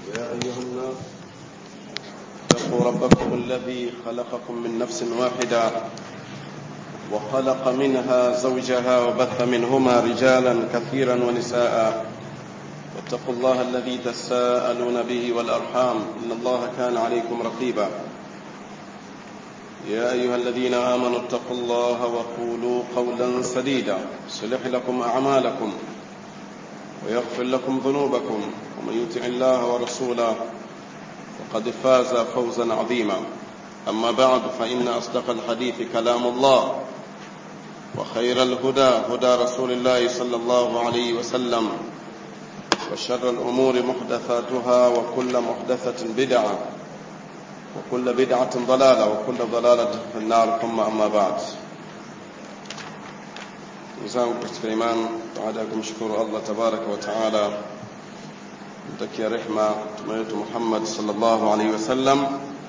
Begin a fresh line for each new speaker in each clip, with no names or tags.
يا أيها الناس اتقوا ربكم الذي خلقكم من نفس واحدة وخلق منها زوجها وبث منهما رجالا كثيرا ونساء واتقوا الله الذي تساءلون به والأرحام إن الله كان عليكم رقيبا يا أيها الذين آمنوا اتقوا الله وقولوا قولا سديدا يصلح لكم أعمالكم ويغفر لكم ذنوبكم ومن يطع الله ورسوله فقد فاز فوزا عظيما أما بعد فإن أصدق الحديث كلام الله وخير الهدى هدى رسول الله صلى الله عليه وسلم وشر الأمور محدثاتها وكل محدثة بدعة وكل بدعة ضلالة وكل ضلالة في النار ثم أما بعد zangu katika imani baada ya kumshukuru Allah tabaraka wa taala mtakia rehma mtume wetu Muhammad sallallahu alaihi wasallam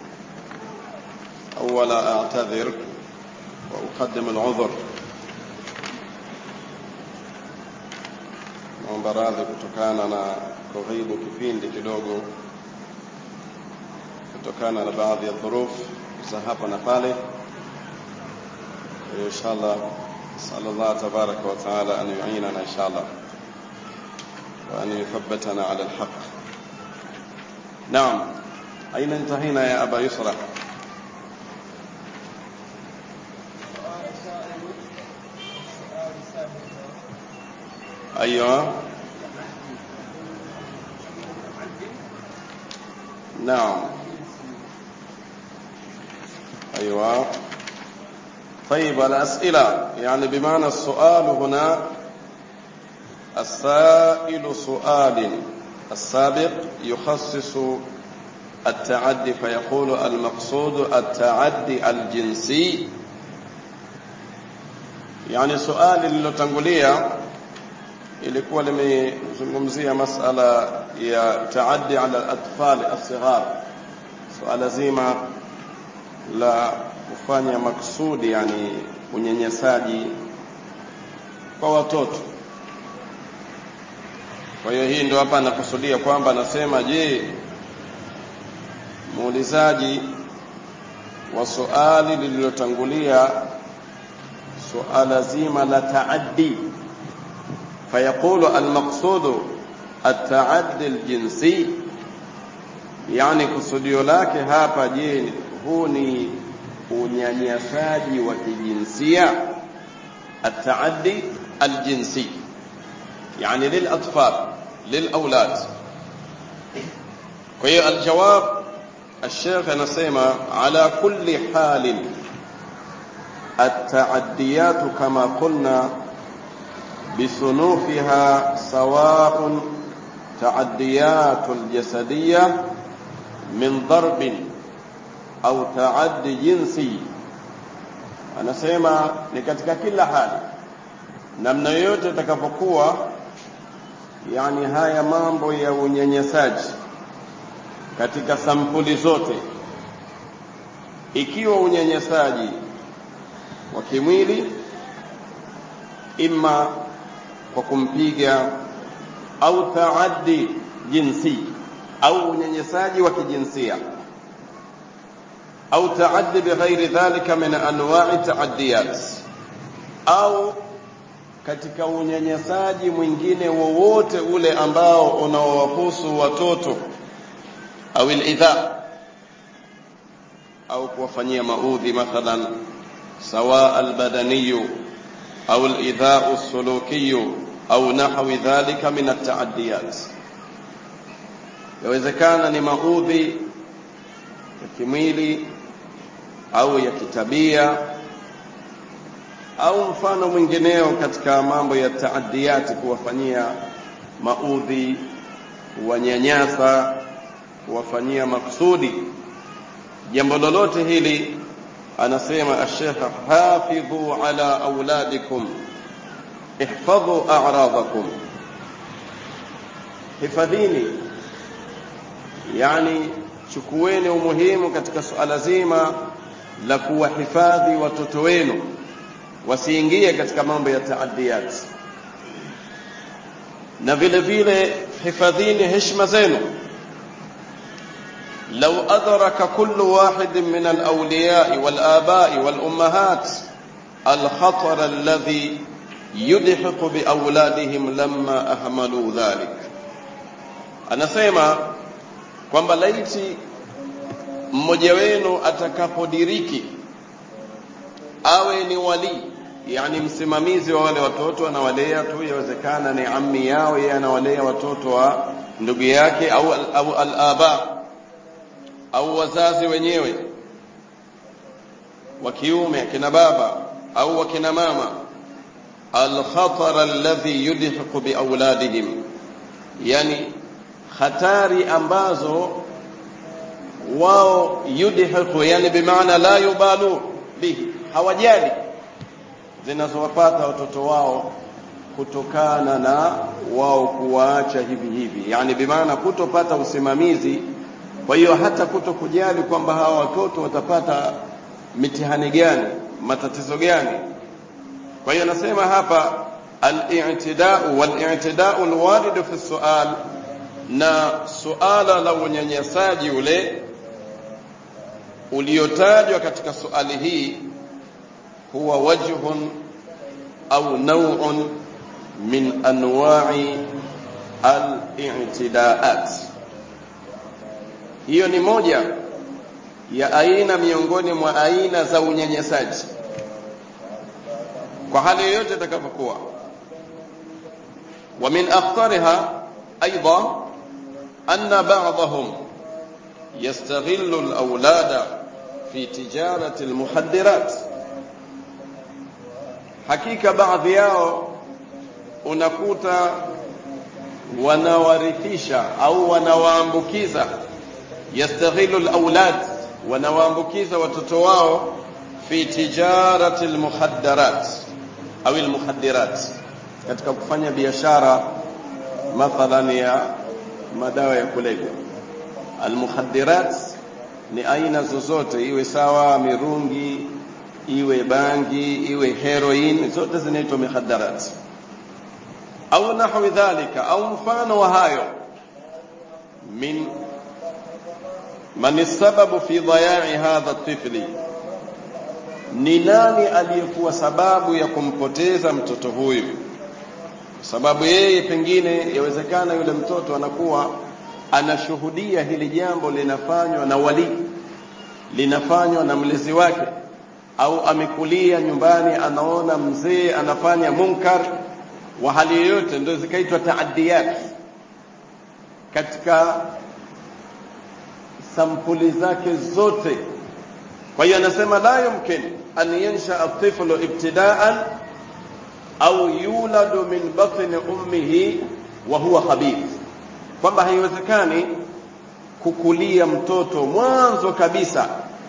awala a'tadhir wa uqaddim al'udhr naomba radhi kutokana na kughibu kipindi kidogo kutokana na baadhi ya dhuruf za hapa na pale inshallah نسأل الله تبارك وتعالى أن يعيننا إن شاء الله وأن يثبتنا على الحق نعم أين انتهينا يا أبا يسرى أيوة نعم أيوة طيب الأسئلة يعني بمعنى السؤال هنا السائل سؤال السابق يخصص التعدي فيقول المقصود التعدي الجنسي يعني سؤال lililotangulia ilikuwa limezungumzia masala ya taaddi ala al-atfal as-sighar suala zima la kufanya maksudi yani unyanyasaji kwa watoto kwa hiyo hii ndio hapa anakusudia kwamba anasema je muulizaji wa suali lililotangulia suala zima la taaddi fayaqulu almaqsudu التعدي الجنسي يعني kusudio lake hapa je huu ni unyanyasaji wa kijinsia التعدي الجنسي يعني للأطفال للأولاد وهي الجواب الشيخ نسيما على كل حال التعديات كما قلنا بصنوفها سواء تعديات الجسدية من ضرب au taaddi jinsi anasema ni katika kila hali namna yoyote itakapokuwa yani haya mambo ya unyanyasaji katika sampuli zote ikiwa unyanyasaji wa kimwili imma kwa kumpiga au taaddi jinsi au unyanyasaji wa kijinsia au taaddi bighairi dhalika min anwa'i taaddiyat au katika unyanyasaji mwingine wowote ule ambao unaowahusu watoto au alidha au kuwafanyia maudhi mathalan sawa albadaniyu au alidha as-sulukiyu au nahwi dhalika min at-taaddiyat yawezekana ni maudhi ya kimwili au ya kitabia au mfano mwingineo katika mambo ya taadiyati kuwafanyia maudhi kuwanyanyasa kuwafanyia maksudi jambo lolote hili anasema ashekh hafidhu ala auladikum ihfadhu a'radakum hifadhini yani chukueni umuhimu katika suala zima la kuwahifadhi watoto wenu wasiingie katika mambo ya taadiyat na vile vile hifadhini heshima zenu لو أدرك كل واحد من الأولياء والآباء والأمهات الخطر الذي يدحق بأولادهم لما أهملوا ذلك anasema kwamba laiti mmoja wenu atakapodiriki awe ni walii yani msimamizi wa wale watoto anawalea tu yawezekana ni ammi yao yeye anawalea watoto wa ndugu yake au au al-aba au wazazi wenyewe wa kiume akina baba au wakina mama al-khatar alladhi yudhiqu bi auladihim yani hatari ambazo wao yudhiqu yani bimaana la yubalu bihi hawajali zinazowapata watoto wao kutokana na wao kuwaacha hivi hivi, yani bimaana kutopata usimamizi. Kwa hiyo hata kuto kujali kwamba hawa watoto watapata mitihani gani, matatizo gani. Kwa hiyo nasema hapa al-i'tidau wal-i'tidau al-warid fi sual, na suala la unyanyasaji ule uliotajwa katika suali hii huwa wajhun au naw'un min anwa'i al-i'tidaat. Hiyo ni moja ya aina miongoni mwa aina za unyanyasaji kwa hali yoyote itakapokuwa. Wa min akhtariha aidha anna ba'dahum yastaghillu al-awlada fi tijarati al-muhaddirat hakika baadhi yao unakuta wanawarithisha au wanawaambukiza yastaghilu alawlad wanawaambukiza watoto wao fi tijarati almukhaddarat au almukhaddirat katika kufanya biashara mathalan ya madawa ya kulevya almukhaddirat ni aina zozote iwe sawa mirungi iwe bangi iwe heroin zote zinaitwa mikhaddarat au nahwi dhalika au mfano wa hayo min man sababu fi dhaya'i hadha tifli ni nani aliyekuwa sababu ya kumpoteza mtoto huyu sababu yeye pengine yawezekana yule mtoto anakuwa anashuhudia hili jambo linafanywa na wali linafanywa na mlezi wake au amekulia nyumbani anaona mzee anafanya munkar wa hali yoyote ndio zikaitwa taadiyat katika sampuli zake zote kwa hiyo anasema la yumkin an yansha at-tiflu ibtida'an au yuladu min batni ummihi wa huwa khabith kwamba haiwezekani kukulia mtoto mwanzo kabisa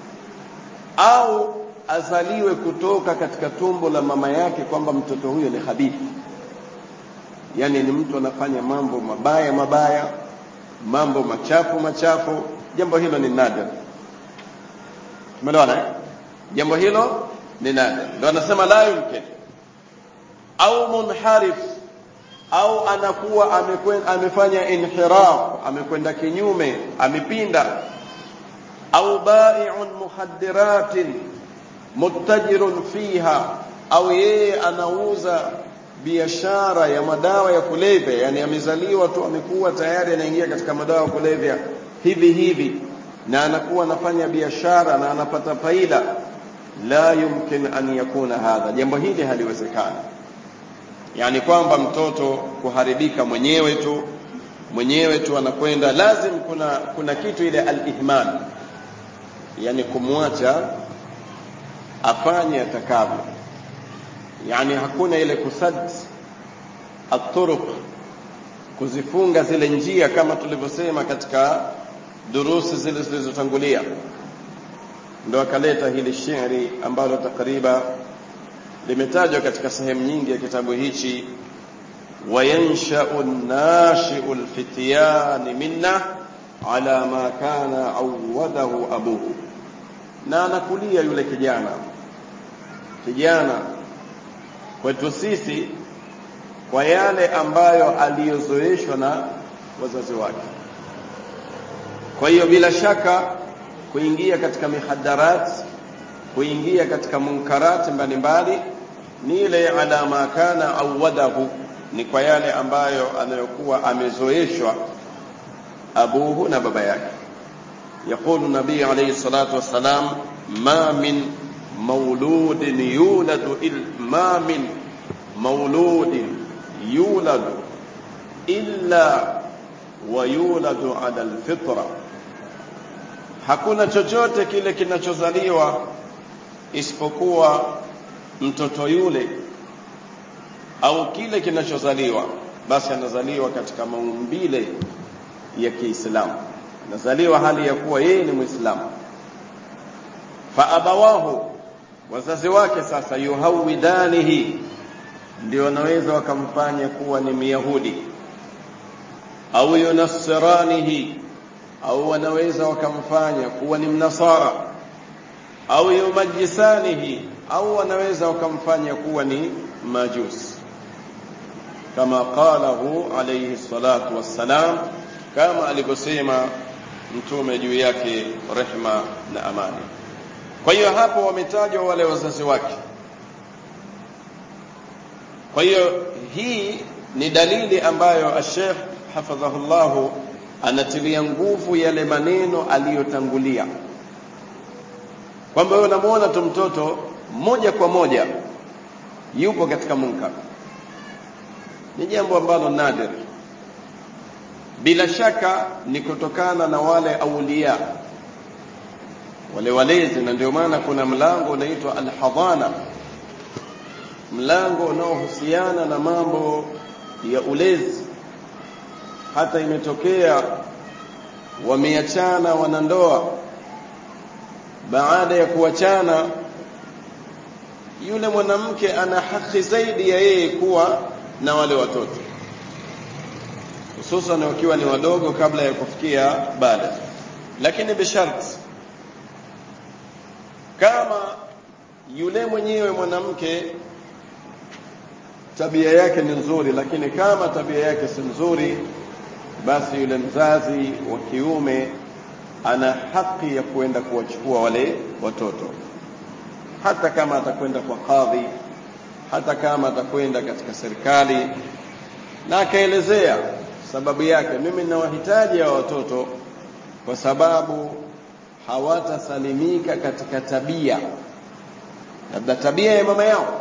au azaliwe kutoka katika tumbo la mama yake kwamba mtoto huyo ni habithi yani ni mtu anafanya mambo mabaya mabaya mambo machafu machafu jambo hilo ni nadir umeelewana eh? jambo hilo ni nadir ndio anasema la yumkin au munharif au anakuwa amekwenda amefanya inhiraf amekwenda kinyume amepinda au bai'un muhaddiratin muttajirun fiha au yeye anauza biashara ya madawa ya kulevya yani amezaliwa tu amekuwa tayari anaingia katika madawa ya kulevya hivi hivi na anakuwa anafanya biashara na anapata faida la yumkin an yakuna hadha jambo hili haliwezekani yani kwamba mtoto kuharibika mwenyewe tu mwenyewe tu anakwenda lazim kuna kuna kitu ile al-ihmal yani kumwacha afanye atakavyo yani hakuna ile kusad at-turuq kuzifunga zile njia kama tulivyosema katika durusi zile zilizotangulia ndo akaleta hili shairi ambalo takriba limetajwa katika sehemu nyingi ya kitabu hichi wayanshau an-nashi'u al-fityan minna ala ma kana awadahu abuhu na anakulia yule kijana kijana kwetu sisi kwa yale ambayo aliyozoeshwa na wazazi wake kwa hiyo bila shaka kuingia katika mihadarat kuingia katika munkarat mbalimbali ni ile ala ma kana awadahu ni kwa yale ambayo anayokuwa amezoeshwa abuhu na baba yake يقول النبي عليه الصلاة والسلام ما من مولود يولد إل ما من مولود يولد إلا ويولد على الفطرة hakuna chochote kile kinachozaliwa isipokuwa mtoto yule au kile kinachozaliwa basi anazaliwa katika maumbile ya Kiislamu anazaliwa hali ya kuwa yeye ni Muislamu fa abawahu wazazi wake sasa yuhawidanihi ndio wanaweza wakamfanya kuwa ni Myahudi au yunasiranihi au wanaweza wakamfanya kuwa ni Mnasara au yumajisanihi au wanaweza wakamfanya kuwa ni Majusi kama qalahu alayhi salatu wassalam kama alivyosema mtume juu yake rehma na amani kwa hiyo hapo wametajwa wale wazazi wake kwa hiyo hii ni dalili ambayo Sheikh hafadhahullahu anatilia nguvu yale maneno aliyotangulia kwamba wewe unamuona tu mtoto moja kwa moja yupo katika munkar ni jambo ambalo nadir bila shaka ni kutokana na wale aulia wale walezi na ndio maana kuna mlango unaitwa alhadhana mlango unaohusiana na mambo ya ulezi hata imetokea wameachana wanandoa baada ya kuachana yule mwanamke ana haki zaidi ya yeye kuwa na wale watoto hususan wakiwa ni wadogo kabla ya kufikia bada lakini bisharti kama yule mwenyewe mwanamke tabia yake ni nzuri lakini kama tabia yake si nzuri basi yule mzazi wa kiume ana haki ya kwenda kuwachukua wale watoto hata kama atakwenda kwa kadhi hata kama atakwenda katika serikali na akaelezea sababu yake mimi ninawahitaji ya watoto kwa sababu hawatasalimika katika tabia labda tabia ya mama yao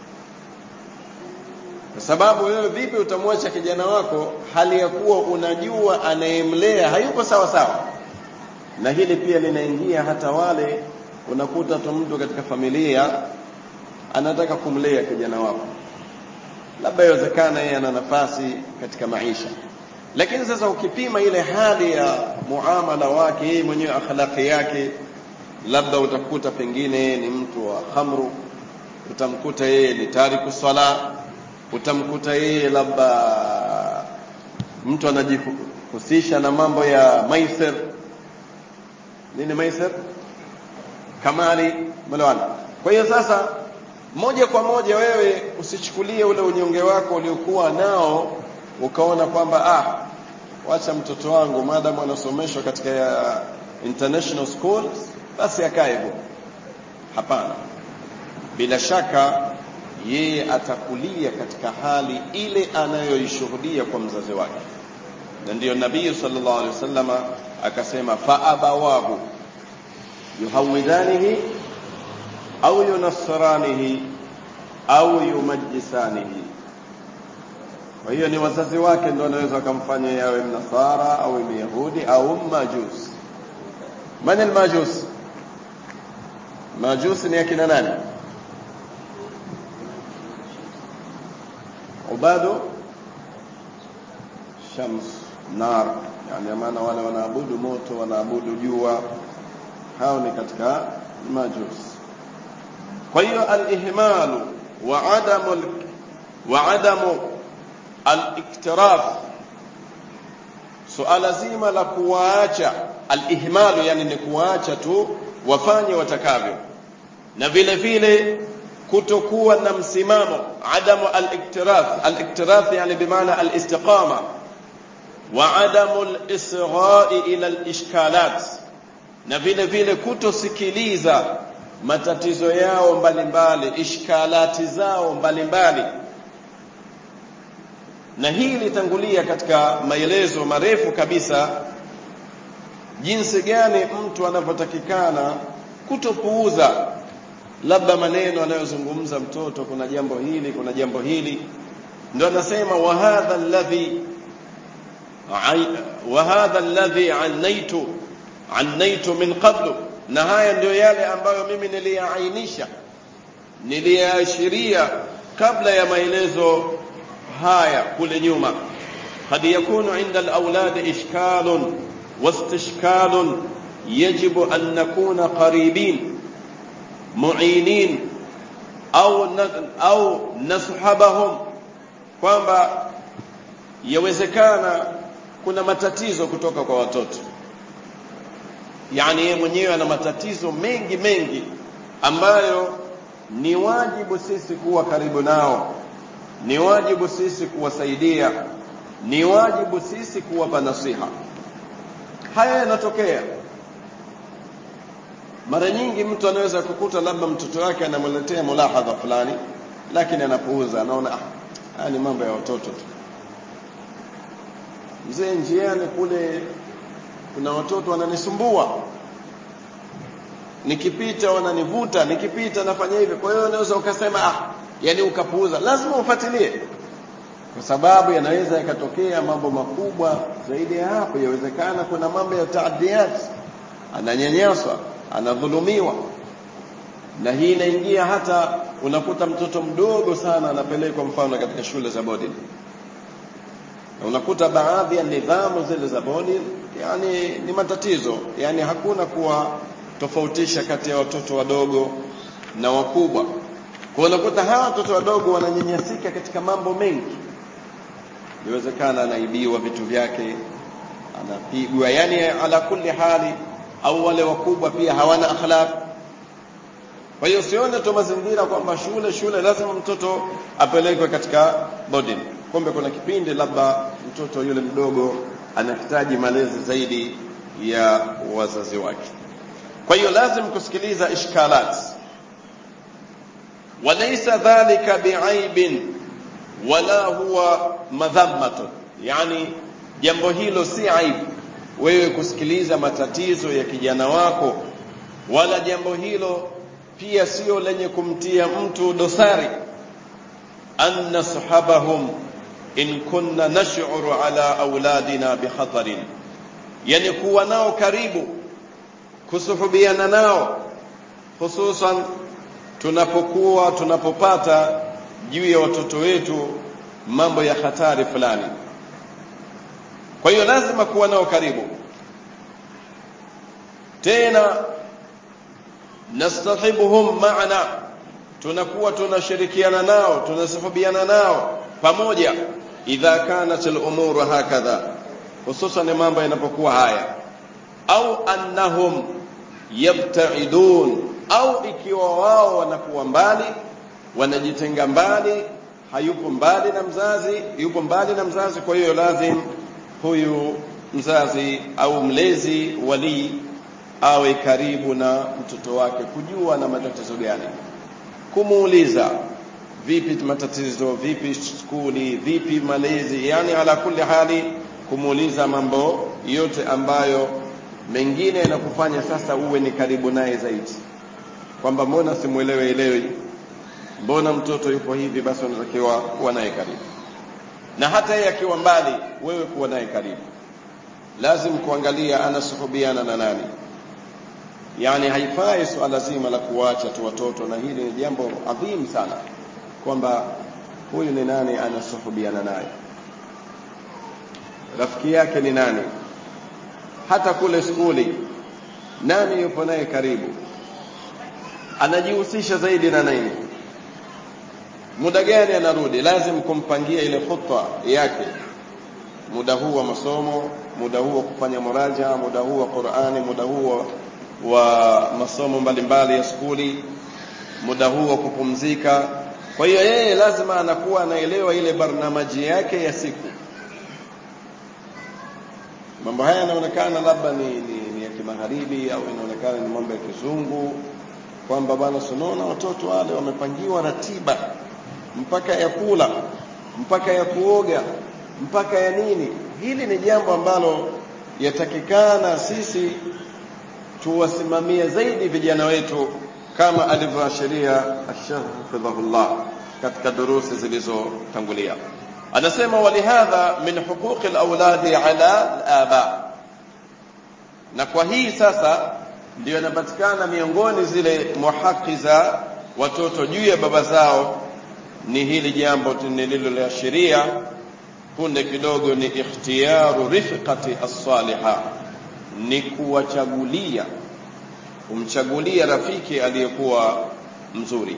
kwa sababu wewe vipi utamwacha kijana wako hali ya kuwa unajua anayemlea hayuko sawa sawa na hili pia linaingia hata wale unakuta tu mtu katika familia anataka kumlea kijana wako labda iwezekana yeye ana nafasi katika maisha lakini sasa ukipima ile hali ya muamala wake yeye mwenyewe akhlaqi yake labda utakuta pengine ni mtu wa khamru utamkuta yeye ni tariku sala utamkuta yeye labda mtu anajihusisha na mambo ya maisir nini maisir kamari melewana kwa hiyo sasa moja kwa moja wewe usichukulie ule unyonge wako uliokuwa nao ukaona kwamba ah wacha mtoto wangu maadamu anasomeshwa katika ya international schools basi akae hivyo hapana bila shaka yeye atakulia katika hali ile anayoishuhudia kwa mzazi wake na ndiyo nabii sallallahu alaihi wasallama akasema fa abawahu yuhawidhanihi au yunassiranihi au yumajisanihi kwa hiyo ni wazazi wake ndio wanaweza wakamfanya yawe mnasara au myahudi au majus man almajus majus ni akina nani ubadu shams nar yani maana wale wanaabudu moto wanaabudu jua hao ni katika majus kwa hiyo alihmalu wa adamu wa adamu aliktiraf suala zima la kuwaacha alihmalu yani ni kuwaacha tu wafanye watakavyo na vile vile kutokuwa na msimamo adamu aliktiraf aliktiraf yani bimaana alistiqama wa adamu al-isra'i ila al-ishkalat na vile vile kutosikiliza matatizo yao mbalimbali ishkalati zao mbalimbali na hii litangulia katika maelezo marefu kabisa jinsi gani mtu anavyotakikana kutopuuza labda maneno anayozungumza mtoto kuna jambo hili kuna jambo hili ndio anasema wa hadha alladhi wa hadha alladhi annaitu annaitu min qablu na haya ndio yale ambayo mimi niliyaainisha niliyaashiria kabla ya maelezo haya kule nyuma قد يكون عند الأولاد إشكال واستشكال يجب أن نكون قريبين معينين أو أو نصحبهم kwamba yawezekana kuna matatizo kutoka kwa watoto yani yeye mwenyewe ana matatizo mengi mengi ambayo ni wajibu sisi kuwa karibu nao ni wajibu sisi kuwasaidia ni wajibu sisi kuwapa nasiha haya yanatokea mara nyingi mtu anaweza kukuta labda mtoto wake anamletea mulahadha fulani lakini anapuuza anaona ah ni mambo ya watoto tu mzee njiani kule kuna watoto wananisumbua nikipita wananivuta nikipita nafanya hivi kwa hiyo unaweza ukasema ah yani ukapuuza lazima ufuatilie kwa sababu yanaweza yakatokea mambo makubwa zaidi ya hapo yawezekana kuna mambo ya taadiyat ananyanyaswa anadhulumiwa na hii inaingia hata unakuta mtoto mdogo sana anapelekwa mfano katika shule za boarding na unakuta baadhi ya nidhamu zile za boarding yani ni matatizo yani hakuna kuwa tofautisha kati ya watoto wadogo na wakubwa kwa unakuta hawa watoto wadogo wananyanyasika katika mambo mengi inawezekana anaibiwa vitu vyake anapigwa yani ala kulli hali au wale wakubwa pia hawana akhlaq kwa hiyo usione tu mazingira kwamba shule shule lazima mtoto apelekwe katika boarding kumbe kuna kipindi labda mtoto yule mdogo anahitaji malezi zaidi ya wazazi wake kwa hiyo lazim kusikiliza ishkalat walaysa dhalika biaibin wala huwa madhammatun yani jambo hilo si aibu wewe kusikiliza matatizo ya kijana wako wala jambo hilo pia sio lenye kumtia mtu dosari an nashabahum in kunna nash'uru ala auladina bikhatarin yani kuwa nao karibu kusuhubiana nao hususan tunapokuwa tunapopata juu ya watoto wetu mambo ya hatari fulani kwa hiyo lazima kuwa nao karibu tena nastahibuhum maana tunakuwa tunashirikiana nao tunasuhubiana nao pamoja idha kanat al-umur hakadha hususan mambo yanapokuwa haya au annahum yabta'idun au ikiwa wao wanakuwa mbali wanajitenga mbali hayupo mbali na mzazi yupo mbali na mzazi kwa hiyo lazim huyu mzazi au mlezi walii awe karibu na mtoto wake kujua na matatizo gani kumuuliza vipi matatizo vipi skuli vipi malezi yani ala kulli hali kumuuliza mambo yote ambayo mengine yanakufanya sasa uwe ni karibu naye zaidi kwamba mbona simuelewe elewi mbona mtoto yupo hivi basi unatakiwa kuwa naye karibu na hata yeye akiwa mbali wewe kuwa naye karibu lazim kuangalia anasuhubiana na nani yani haifai swala zima la kuwacha tu watoto na hili ni jambo adhimu sana kwamba huyu ni nani anasuhubiana naye rafiki yake ni nani hata kule skuli nani yupo naye karibu anajihusisha zaidi na nini muda gani anarudi lazim kumpangia ile khutwa yake muda huu wa masomo muda huu wa kufanya muraja muda huu wa Qur'ani muda huu wa masomo mbalimbali ya skuli muda huu wa kupumzika kwa hiyo yeye lazima anakuwa anaelewa ile barnamaji yake ya siku mambo haya yanaonekana labda ni, ni, ni ya kimagharibi au inaonekana ni mambo ya kizungu kwamba bwana sunaona watoto wale wamepangiwa ratiba mpaka ya kula mpaka ya kuoga mpaka ya nini hili ni jambo ambalo yatakikana sisi tuwasimamie zaidi vijana wetu kama alivyoashiria Sheikh hafidhahullah katika durusi zilizotangulia anasema walihadha min huquqi alawladi ala alaba na kwa hii sasa ndio inapatikana miongoni zile muhaki za watoto juu ya baba zao ni hili jambo nililoashiria punde kidogo ni ikhtiyaru rifqati as-saliha ni kuwachagulia kumchagulia rafiki aliyekuwa mzuri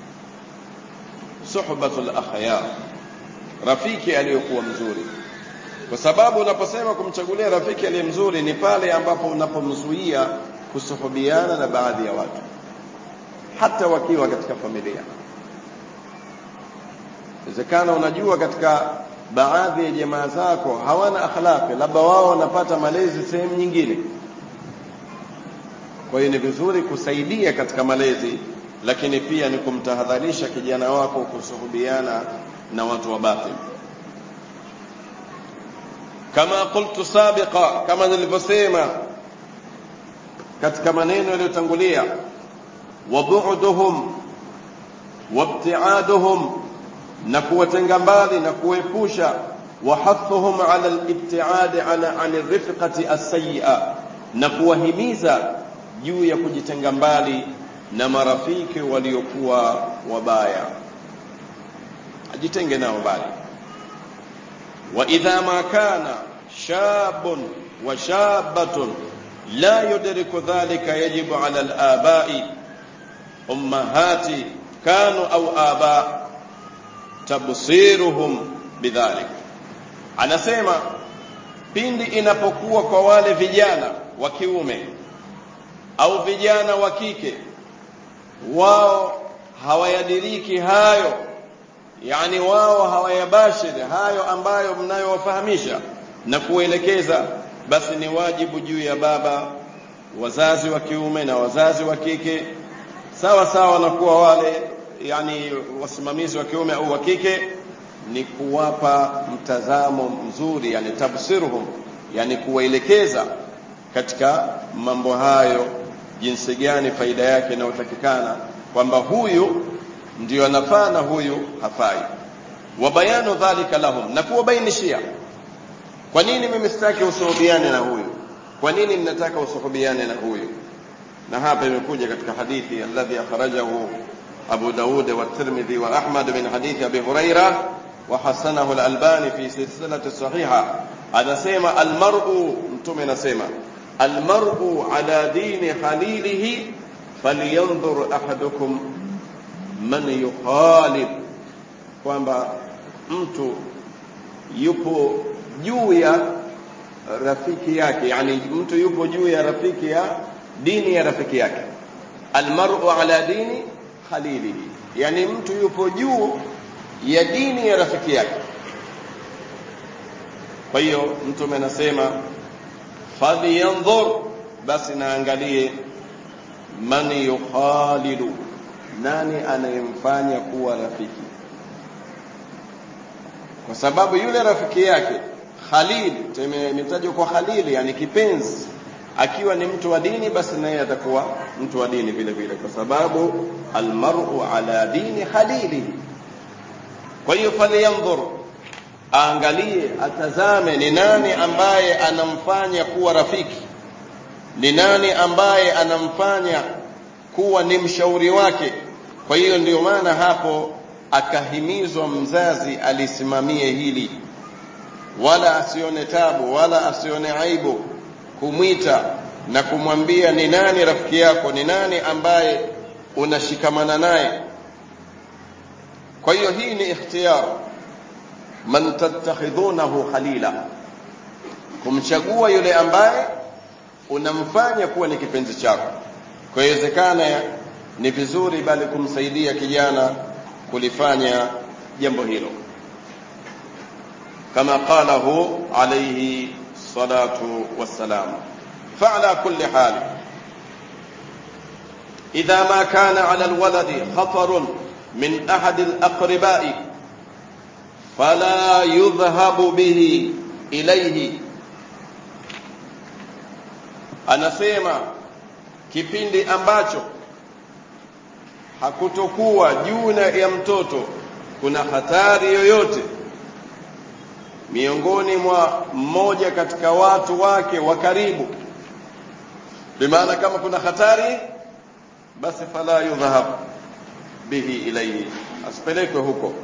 suhbatul akhyar rafiki aliyekuwa mzuri kwa sababu unaposema kumchagulia rafiki aliye mzuri ni pale ambapo unapomzuia kusuhubiana na baadhi ya watu hata wakiwa katika familia inawezekana unajua katika baadhi ya jamaa zako hawana akhlaqi labda wao wanapata malezi sehemu nyingine kwa hiyo ni vizuri kusaidia katika malezi lakini pia ni kumtahadharisha kijana wako kusuhubiana na watu wa batil kama qultu sabiqa kama nilivyosema katika maneno yaliyotangulia wabu'duhum wabtiaduhum na kuwatenga mbali na kuepusha wahathuhum ala alibtiadi ala an rifqati as-sayyi'a na kuwahimiza juu ya kujitenga mbali na marafiki waliokuwa wabaya ajitenge nao mbali wa idha ma kana shabun wa shabatun la yudriku dhalika yajibu ala al-aba'i ummahati kanu au aba tabsiruhum bidhalik anasema pindi inapokuwa kwa wale vijana wa kiume au vijana wa kike wao hawayadiriki hayo yani wao hawayabashiri hayo ambayo mnayowafahamisha na kuelekeza basi ni wajibu juu ya baba wazazi wa kiume na wazazi wa kike sawa sawa na kuwa wale yani wasimamizi wa kiume au wa kike ni kuwapa mtazamo mzuri yani tabsiruhum yani kuwaelekeza katika mambo hayo jinsi gani faida yake inayotakikana kwamba huyu ndio anafaa na huyu hafai wa bayanu dhalika lahum na kuwabainishia kwa nini mimi sitaki usuhubiane na huyu kwa nini mnataka usuhubiane na huyu na hapa imekuja katika hadithi alladhi akhrajahu أبو داود والترمذي وأحمد من حديث أبي هريرة وحسنه الألباني في سلسلة الصحيحة هذا سيما المرء انتم سيما المرء على دين خليله فلينظر أحدكم من يخالف kwamba mtu yupo juu ya rafiki yake yani mtu yupo juu ya rafiki ya dini ya rafiki yake almar'u ala dini khalilihi yani mtu yupo juu ya dini ya rafiki yake kwa hiyo mtume anasema falyanzur basi naangalie man yukhalilu nani anayemfanya kuwa rafiki kwa sababu yule rafiki yake khalil imetajwa kwa khalili yani kipenzi akiwa ni mtu wa dini basi naye atakuwa mtu wa dini vile vile kwa sababu almar'u ala dini khalilihi kwa hiyo falyanzur aangalie atazame ni nani ambaye anamfanya kuwa rafiki ni nani ambaye anamfanya kuwa ni mshauri wake kwa hiyo ndio maana hapo akahimizwa mzazi alisimamie hili wala asione tabu wala asione aibu kumwita na kumwambia ni nani rafiki yako ni nani ambaye unashikamana naye kwa hiyo hii ni ikhtiyar man tattakhidhunahu khalila kumchagua yule ambaye unamfanya kuwa ni kipenzi chako kwa hiyo inawezekana ni vizuri bali kumsaidia kijana kulifanya jambo hilo kama qalahu alayhi الصلاة والسلام فعلى كل حال إذا ما كان على الولد خطر من أحد الأقرباء فلا يذهب به إليه anasema kipindi ambacho hakutokuwa juu ya mtoto kuna hatari yoyote miongoni mwa mmoja katika watu wake wa karibu bimaana kama kuna hatari basi fala yudhhab bihi ilayhi asipelekwe huko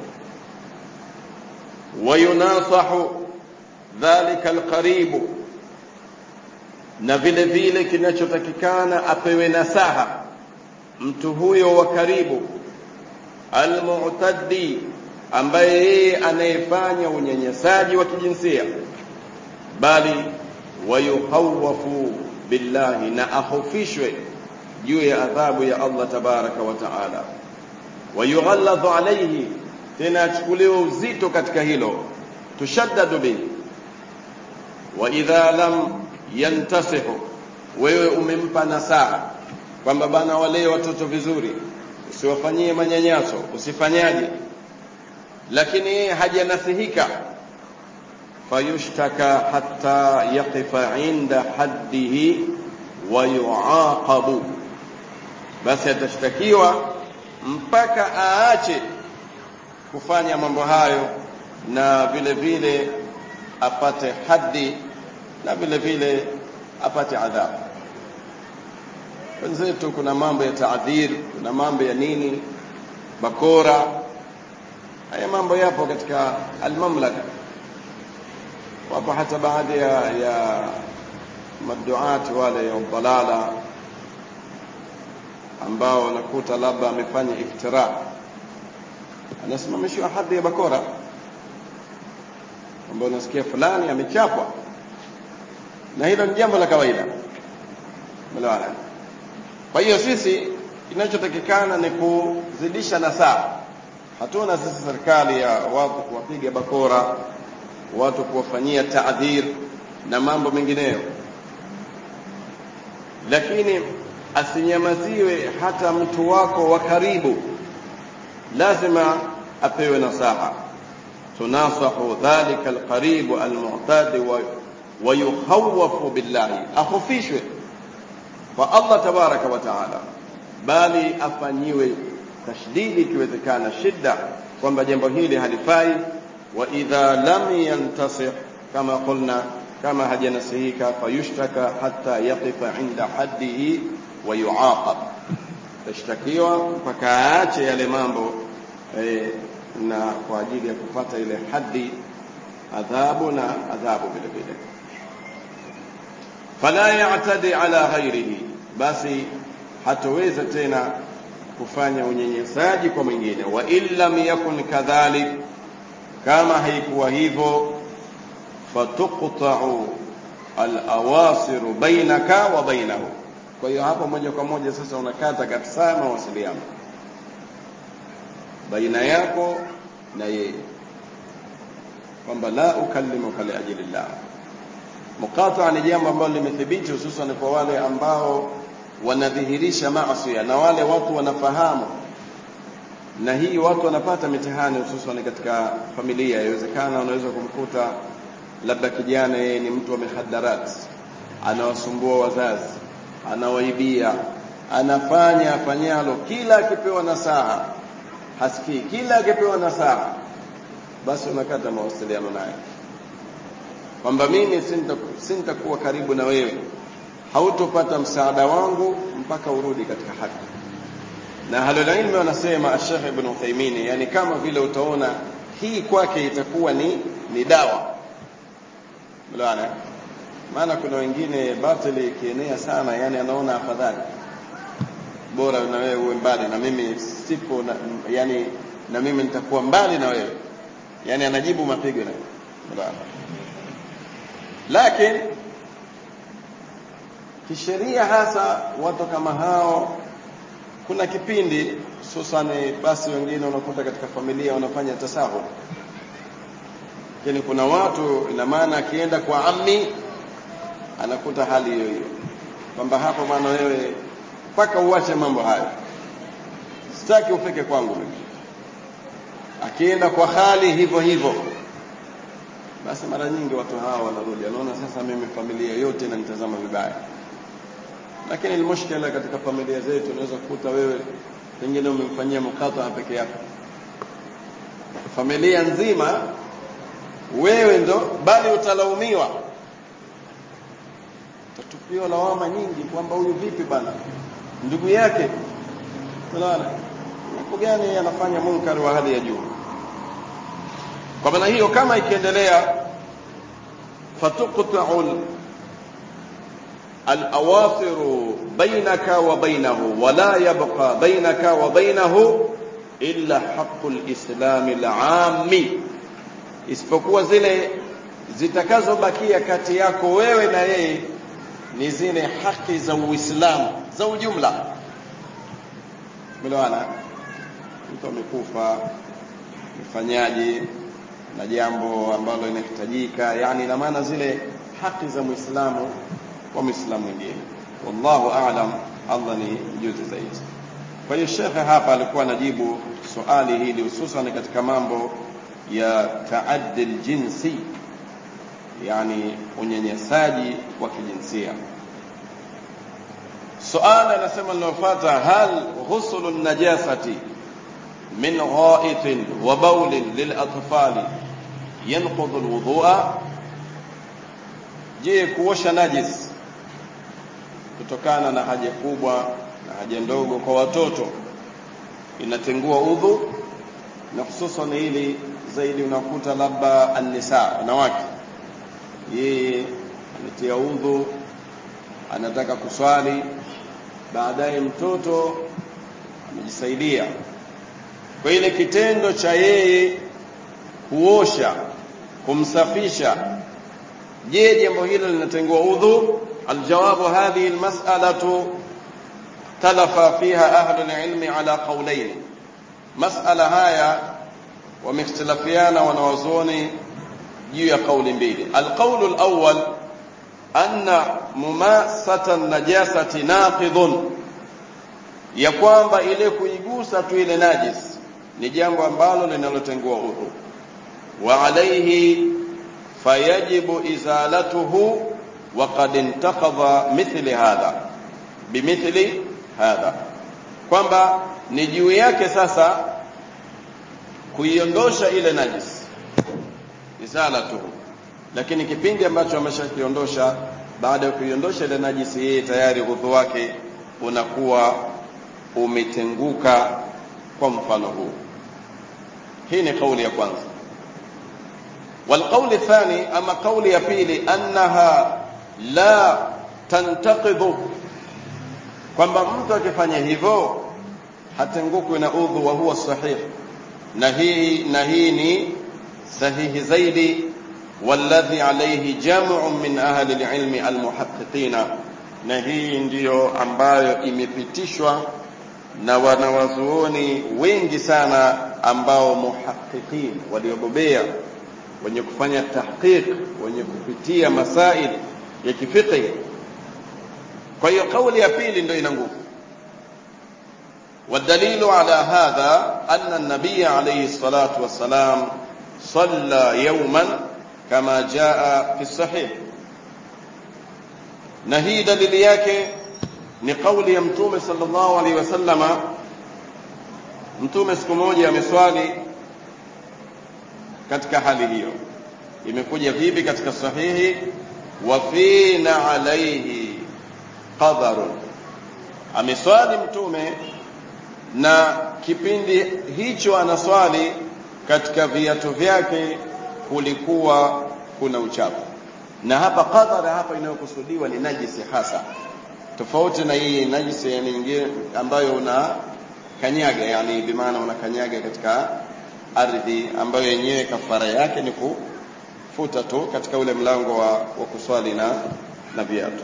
wayunasahu dhalika alqaribu na vile vile kinachotakikana apewe nasaha mtu huyo wa karibu almu'taddi ambaye yeye anayefanya unyanyasaji wa kijinsia bali wayuhawafu billahi na ahofishwe juu ya adhabu ya Allah tabaraka wa taala wayughalladhu alayhi tena achukuliwe uzito katika hilo tushaddadu bihi wa idha lam yantasihu wewe umempa nasaha kwamba bana walee watoto vizuri usiwafanyie manyanyaso usifanyaje lakini yeye hajanasihika fayushtaka hatta yaqifa inda haddihi wa yuaqabu basi atashtakiwa mpaka aache kufanya mambo hayo na vile vile apate haddi na vile vile apate adhabu wenzetu kuna mambo ya taadhir kuna mambo ya nini bakora haya mambo yapo katika almamlaka wapo hata baadhi ya, ya maduati wale ya dalala ambao unakuta labda amefanya iftira anasimamishwa hadhi ya bakora ambao unasikia fulani amechapwa na hilo ni jambo la kawaida melewana kwa hiyo sisi kinachotakikana ni kuzidisha nasaha hatuna sisi serikali ya watu kuwapiga bakora watu kuwafanyia taadhir na mambo mengineyo lakini asinyamaziwe hata mtu wako wa karibu lazima apewe nasaha tunasahu dhalika alqaribu almu'tadi wa ويخوف بالله akhofishwe kwa Allah tabaraka wa taala bali afanyiwe tashdidi ikiwezekana shida kwamba jambo hili halifai wa idha lam yantasih kama qulna kama hajanasihika fayushtaka hatta yaqifa inda haddihi wa yuaqab tashtakiwa mpaka aache yale mambo eh, na kwa ajili ya kupata ile haddi adhabu na adhabu vile vile fala ya'tadi ala ghairihi basi hatoweza tena kufanya unyenyesaji kwa mwingine wa illam yakun kadhalik kama haikuwa hivyo fatuqta'u al-awasir bainaka wa bainahu kwa hiyo hapo moja kwa moja sasa unakata kabisa mawasiliano baina yako na yeye kwamba la ukallimuka liajili llah muqata ni jambo ambalo limethibiti hususan kwa wale ambao wanadhihirisha maasi na wale watu wanafahamu na hii watu wanapata mitihani hususan katika familia inawezekana unaweza kumkuta labda kijana yeye ni mtu wa mihadarat anawasumbua wazazi anawaibia anafanya afanyalo kila akipewa nasaha hasikii kila akipewa nasaha basi unakata mawasiliano naye kwamba mimi sintakuwa karibu na wewe hautopata msaada wangu mpaka urudi katika haki na halulilmi wanasema Sheikh Ibn Uthaymeen yani kama vile utaona hii kwake itakuwa ni ni dawa mlaana maana kuna wengine batili ikienea sana yani anaona afadhali bora na wewe uwe mbali na mimi sipo na, yani na mimi nitakuwa mbali na wewe yani anajibu mapigo na mlaana lakini kisheria hasa watu kama hao kuna kipindi hususani basi wengine unakuta katika familia wanafanya tasahul lakini kuna watu ina maana akienda kwa ammi anakuta hali hiyo hiyo kwamba hapo bwana wewe mpaka uache mambo hayo sitaki ufike kwangu mimi akienda kwa hali hivyo hivyo basi mara nyingi watu hawa wanarudi anaona sasa mimi familia yote inanitazama vibaya lakini almushkila katika familia zetu unaweza kukuta wewe pengine umemfanyia mukata peke yako familia nzima wewe ndo bali utalaumiwa utatupiwa lawama nyingi kwamba huyu vipi bana ndugu yake unaona mambo gani anafanya munkar wa hali ya juu kwa maana hiyo kama ikiendelea fatuqta'u الأواصر بينك وبينه ولا يبقى بينك وبينه إلا حق الإسلام العام isipokuwa zile zitakazobakia kati yako wewe na yeye ni zile haki za Uislamu za ujumla. Melewana? Mtu amekufa, mfanyaji na jambo ambalo linahitajika, yani ina maana zile haki za Muislamu kwa Muislamu mwingine. Wallahu a'lam, Allah ni mjuzi zaidi. Kwa hiyo shekhe hapa alikuwa anajibu swali hili hususan katika mambo ya taaddi jinsi, yani unyanyasaji wa kijinsia. Suala anasema linalofuata, hal ghuslu najasati min ghaitin wa bawlin lilatfali yanqudhu alwudhu'a, je, kuosha najis kutokana na haja kubwa na haja ndogo kwa watoto inatengua udhu, na hususan hili zaidi unakuta labda annisa, wanawake, yeye ametia udhu, anataka kuswali, baadaye mtoto amejisaidia. Kwa ile kitendo cha yeye kuosha, kumsafisha, je, jambo hilo linatengua udhu? الجواب هذه المسألة اختلف فيها أهل العلم على قولين مسألة هاي ومختلفيان ونوزوني جي قول بيلي القول الأول أن مماسة النجاسة ناقض ya kwamba ile kuigusa tu ile najis ni jambo ambalo linalotengua udhu wa alaihi fayajibu izalatuhu وقد انتقض مثل هذا بمثل هذا kwamba ni juu yake sasa kuiondosha ile najis izalatuhu lakini kipindi ambacho ameshakiondosha baada ya kuiondosha ile najisi yeye tayari udhu wake unakuwa umetenguka kwa mfano huu hii ni kauli ya kwanza والقول الثاني أما قول يبيلي أنها la tantaqidhu, kwamba mtu akifanya hivyo hatengukwi na udhu wa huwa sahih, na hii na hii ni sahihi zaidi, walladhi alayhi jam'un min ahli alilmi almuhaqqiqina, na hii ndiyo ambayo imepitishwa na wanawazuoni wengi sana ambao muhaqiqin, waliobobea wenye kufanya tahqiq, wenye kupitia masail ya kifiqhi. Kwa hiyo kauli ya pili ndio ina nguvu. والدليل على هذا أن النبي عليه الصلاة والسلام صلى يوما كما جاء في الصحيح نهي دليل yake ni kauli ya mtume sallallahu alaihi wasallama mtume siku moja ameswali katika hali hiyo imekuja vipi katika sahihi wafina alaihi qadharun, ameswali mtume na kipindi hicho anaswali katika viatu vyake kulikuwa kuna uchafu, na hapa qadhara hapa inayokusudiwa ni najisi hasa, tofauti na hii najisi yani nyingine ambayo una kanyaga, yani bimaana unakanyaga katika ardhi ambayo yenyewe kafara yake ni kufuta tu katika ule mlango wa, wa kuswali na na viatu.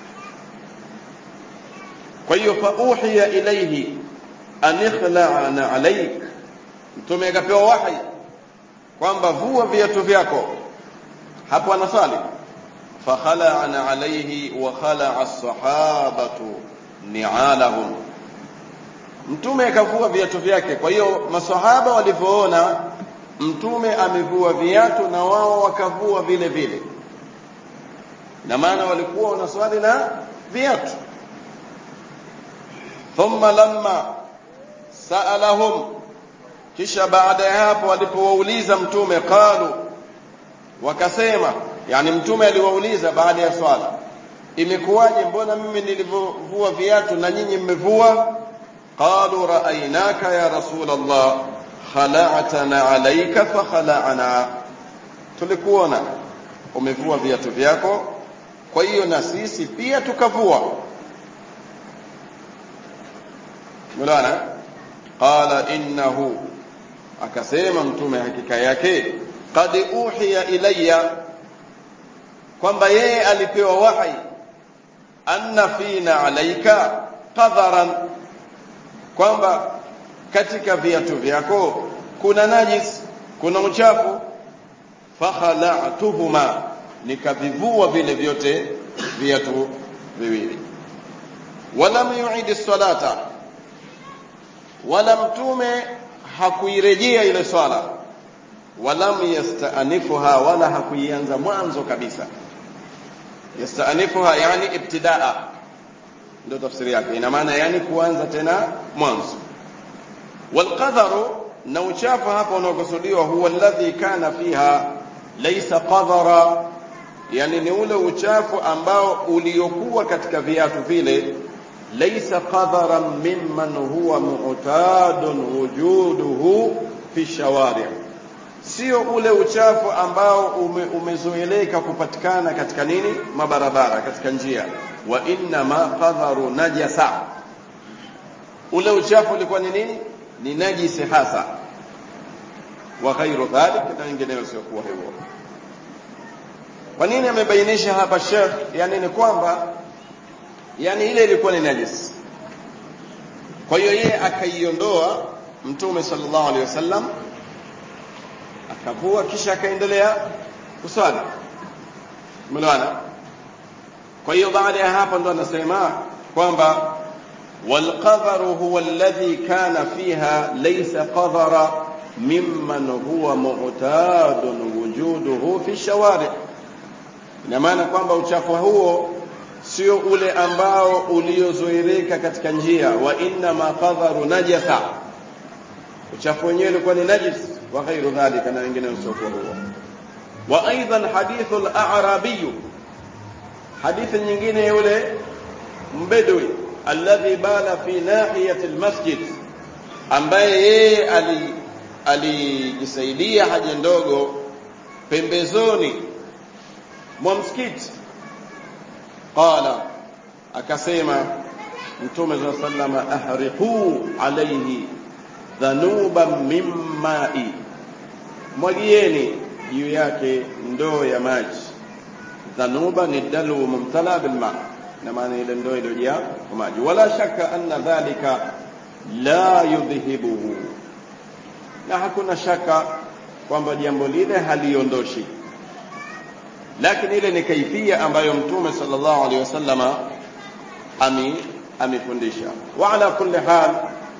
Kwa hiyo fa uhiya ilaihi an ikhla'na alaik, mtume akapewa wahi kwamba vua viatu vyako. Hapo anaswali فخلعن عليه وخلع الصحابة نعالهم mtume akavua viatu vyake kwa hiyo masahaba walivyoona mtume amevua viatu na wao wakavua vile vile na maana walikuwa wanaswali na viatu thumma lamma saalahum kisha baada ya hapo walipowauliza mtume qalu wakasema yani mtume aliwauliza baada ya swala imekuwaje mbona mimi nilivyovua viatu na nyinyi mmevua qalu raainaka ya rasul allah khala'tana alayka fa khala'na tulikuona umevua viatu vyako kwa hiyo na sisi pia tukavua mulana qala innahu akasema mtume hakika yake qad uhiya ilayya kwamba yeye alipewa wahi anna fina alaika qadharan kwamba katika viatu vyako kuna najis kuna uchafu fakhala'tuhuma nikavivua vile vyote viatu viwili walam yu'id salata wala mtume hakuirejea ile swala walam yasta'nifuha wala hakuianza mwanzo kabisa yasta'nifuha yani ibtidaa ndio tafsiri yake ina maana yani kuanza tena mwanzo walqadharu na uchafu hapa unaokusudiwa huwa alladhi kana fiha laysa qadhara yani ni ule uchafu ambao uliokuwa katika viatu vile laysa qadharan mimman huwa mu'tadun wujuduhu fi shawari' sio ule uchafu ambao ume, umezoeleka kupatikana katika nini mabarabara katika njia wa inna ma qadharu najasa ule uchafu ulikuwa ni nini ni najisi hasa wa ghairu dhalik na wengineo sio kuwa hivyo kwa nini amebainisha hapa Sheikh yani ni kwamba yani ile ilikuwa ni najis kwa hiyo yeye akaiondoa mtume sallallahu alaihi wasallam akavua kisha akaendelea kuswali umeelewana kwa hiyo baada ya hapo ndo anasema kwamba والقذر هو الذي كان فيها ليس قذر ممن هو معتاد وجوده في الشوارع ina maana kwamba uchafu huo sio ule ambao uliozoeleka katika njia wa inna ma qadharu najasa uchafu wenyewe ulikuwa ni najis wa ghairu dhalika na wengine usiokuwa huo wa aidan hadithu al-a'rabi hadithi nyingine yule mbedwi alladhi bala fi nahiyati al-masjid ambaye yeye alijisaidia haja ndogo pembezoni mwa msikiti qala akasema mtume za sallama ahriqu alayhi dhanuban min ma'i mwagieni juu yake ndoo ya maji dhanuba ni dalu mumtala bil ma na maana ile ndoo iliyojaa kwa maji wala shaka anna dhalika la yudhhibuhu na hakuna shaka kwamba jambo lile haliondoshi lakini ile ni kaifia ambayo mtume sallallahu alaihi wasallama ami amefundisha wa ala kulli hal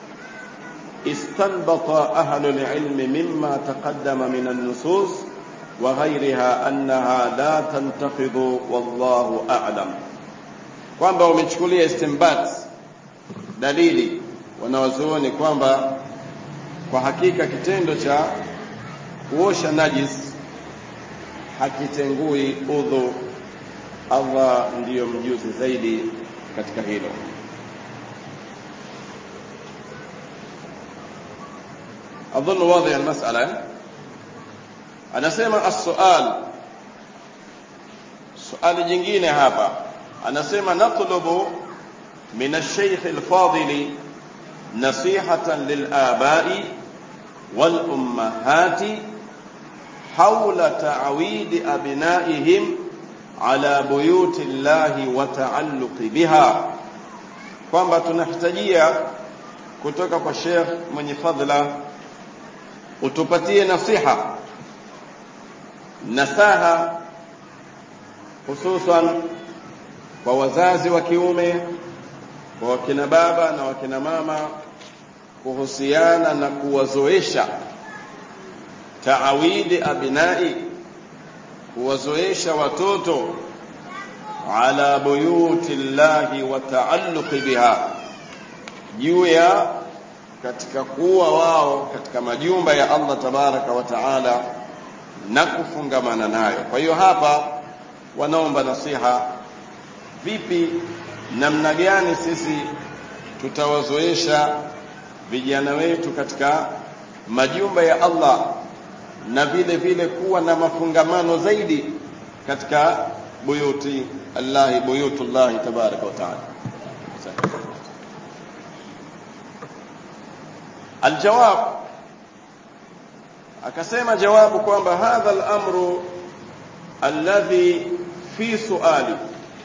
استنبط أهل العلم مما تقدم من النصوص وغيرها أنها لا تنتقض والله أعلم kwamba wamechukulia istinbat dalili wanawazuoni kwamba kwa hakika kitendo cha kuosha najis hakitengui udhu Allah ndiyo mjuzi zaidi katika hilo أظن واضح المسألة anasema السؤال سؤال jingine hapa anasema natlubu min الشيخ الفاضل نصيحة للآباء والأمهات حول تعويد أبنائهم على بيوت الله وتعلق بها kwamba tunahitajia kutoka kwa Sheikh mwenye fadhila utupatie nasiha nasaha hususan kwa wazazi wa kiume kwa wakina baba na wakina mama kuhusiana na kuwazoesha taawidi abinai kuwazoesha watoto ala buyuti llahi wa taalluqi biha juu ya katika kuwa wao katika majumba ya Allah tabaraka wa taala na kufungamana nayo kwa hiyo hapa wanaomba nasiha vipi namna gani sisi tutawazoesha vijana wetu katika majumba ya Allah na vile vile kuwa na mafungamano zaidi katika buyuti Allah buyutullah tabaraka wa taala aljawab akasema jawabu kwamba hadha al-amru alladhi fi suali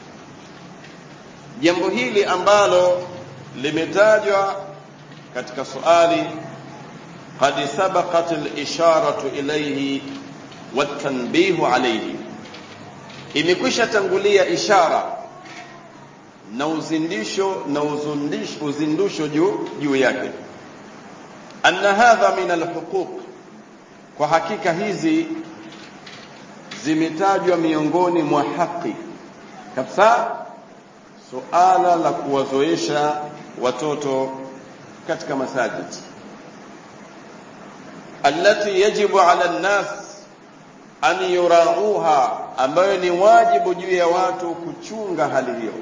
jambo hili ambalo limetajwa katika suali qad sabaqat al-isharatu ilayhi watanbihu alayhi imekwisha tangulia ishara na uzindisho na uzundisho uzindusho juu juu yake anna hadha min alhuquq kwa hakika hizi zimetajwa miongoni mwa haki kabisa suala la kuwazoesha watoto katika masajid allati yajibu ala nnas an yurauha ambayo ni wajibu juu ya watu kuchunga hali hiyo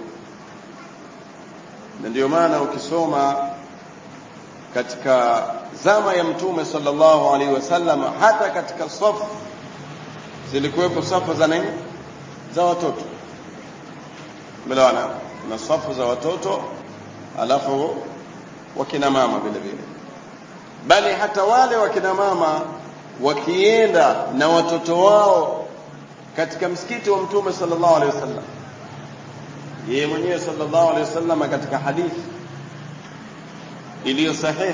na ndio maana ukisoma katika zama ya mtume sallallahu alaihi wasallam hata katika safu zilikuwepo safu za nini za watoto melewana na safu za watoto alafu wakina mama vile vile bali hata wale wakina mama wakienda na watoto wao katika msikiti wa mtume sallallahu alaihi wasallam yeye mwenyewe sallallahu alaihi wasallam katika hadithi iliyo sahihi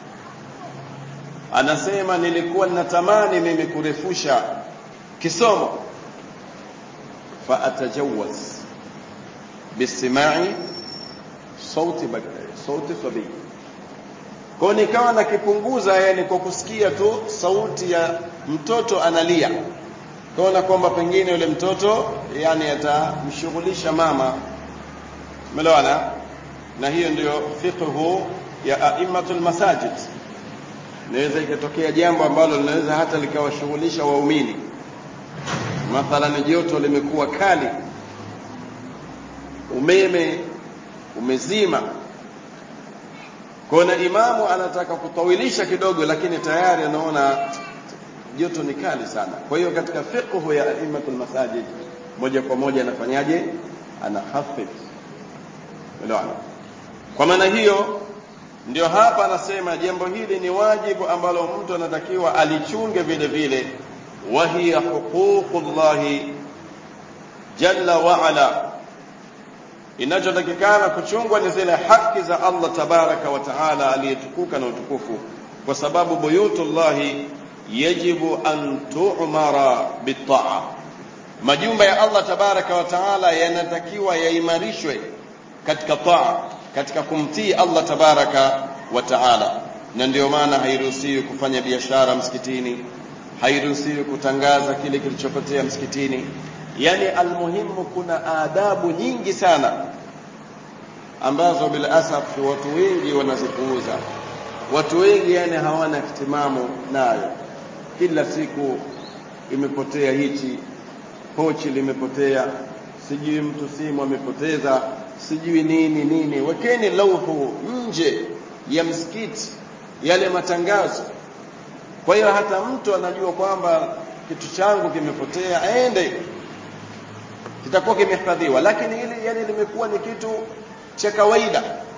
anasema nilikuwa ninatamani mimi kurefusha kisomo fa atajawaz bisimai sauti sauti sabii kwa nikawa nakipunguza yani kwa kusikia tu sauti ya mtoto analia kaona kwamba pengine yule mtoto yani atamshughulisha mama umeelewana na hiyo ndiyo fiqhu ya aimatul masajid inaweza ikatokea jambo ambalo linaweza hata likawashughulisha waumini mathalan joto limekuwa kali umeme umezima kwa na imamu anataka kutawilisha kidogo lakini tayari anaona joto ni kali sana kwa hiyo katika fiqhu ya aimatul masajid moja kwa moja anafanyaje anakhafif elewana kwa maana hiyo ndio hapa anasema jambo hili ni wajibu ambalo mtu anatakiwa alichunge vile vile wa hiya huququllahi jalla wa ala inachotakikana kuchungwa ni zile haki za Allah tabaraka wa taala aliyetukuka na utukufu kwa sababu buyutullahi yajibu an tu'mara bitaa majumba ya Allah tabaraka wa taala yanatakiwa yaimarishwe katika taa katika kumtii Allah tabaraka wa taala na ndio maana hairuhusiwi kufanya biashara msikitini hairuhusiwi kutangaza kile kilichopotea msikitini yani almuhimu kuna adabu nyingi sana ambazo bila asaf watu wengi wanazipuuza watu wengi yani hawana ihtimamu nayo kila siku imepotea hichi pochi limepotea sijui mtu simu amepoteza sijui nini nini wekeni lauhu nje ya msikiti yale matangazo kwa hiyo hata mtu anajua kwamba kitu changu kimepotea aende kitakuwa kimehifadhiwa lakini hili yani limekuwa ni kitu cha kawaida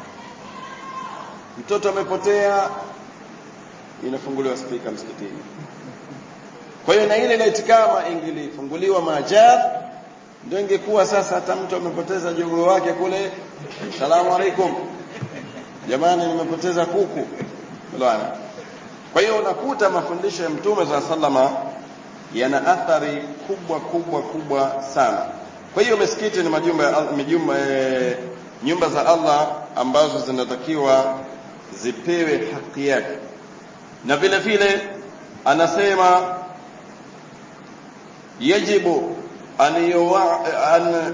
mtoto amepotea inafunguliwa spika msikitini kwa hiyo na ile laiti kama ingilifunguliwa maajar ndio ingekuwa sasa hata mtu amepoteza jogoo wake kule salamu alaikum jamani nimepoteza kuku bwana kwa hiyo unakuta mafundisho ya mtume za sallama yana athari kubwa kubwa kubwa sana kwa hiyo misikiti ni majumba ya Al- mijumba eh, nyumba za Allah ambazo zinatakiwa zipewe haki yake na vile vile anasema yajibu an yuwa, an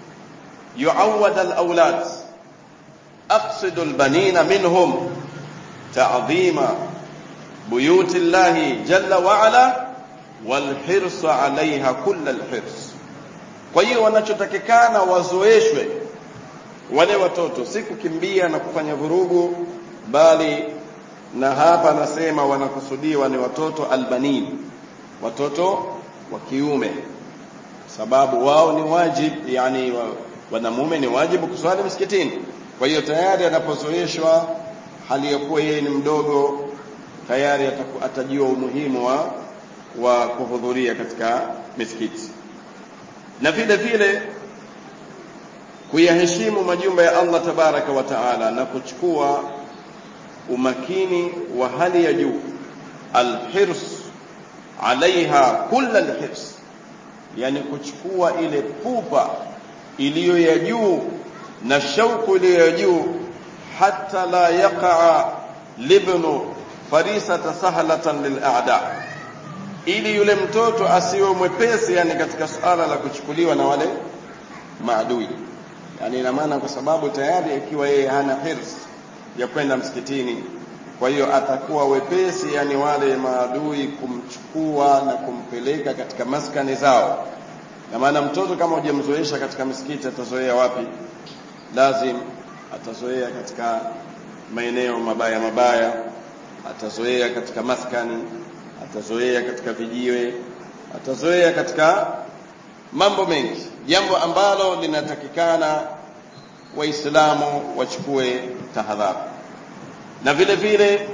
yuawad alawlad aqsidu albanina minhum ta'dhima بيوت الله جل وعلا والحرص عليها كل الحرص kwa hiyo wanachotakikana wazoeshwe wale watoto si kukimbia na kufanya vurugu bali na hapa anasema wanakusudiwa ni watoto albanin watoto wa kiume sababu wao ni wajib yani wa, wanamume ni wajibu kuswali msikitini kwa hiyo tayari anapozoeshwa hali ya kuwa yeye ni mdogo tayari ataku- atajua umuhimu wa wa kuhudhuria katika misikiti na vile vile kuyaheshimu majumba ya Allah tabaraka wa taala na kuchukua umakini wa hali ya juu alhirs alaiha kulla alhirs yani kuchukua ile pupa iliyo ya juu na shauku iliyo ya juu hata la yaqa libnu farisata sahlatan lil'a'da ili yule mtoto asiwe mwepesi yani katika suala la kuchukuliwa na wale maadui yani ina maana kwa sababu tayari ikiwa yeye hana hirs ya kwenda msikitini kwa hiyo atakuwa wepesi yani wale maadui kumchukua na kumpeleka katika maskani zao na maana mtoto kama hujamzoesha katika misikiti atazoea wapi lazim atazoea katika maeneo mabaya mabaya atazoea katika maskani atazoea katika vijiwe atazoea katika mambo mengi jambo ambalo linatakikana waislamu wachukue tahadhari na vile vile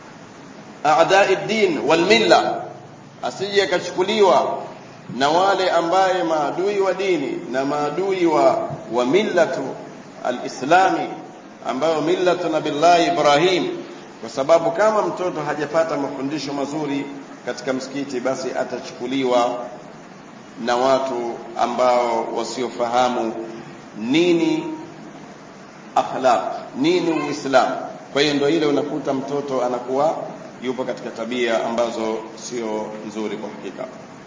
aadai din wal milla asije akachukuliwa na wale ambaye maadui wa dini na maadui wa wa millatu alislami ambayo millatu nabillahi Ibrahim kwa sababu kama mtoto hajapata mafundisho mazuri katika msikiti basi atachukuliwa na watu ambao wasiofahamu nini akhlaq nini uislamu kwa hiyo ndio ile unakuta mtoto anakuwa yupo katika tabia ambazo sio nzuri kwa hakika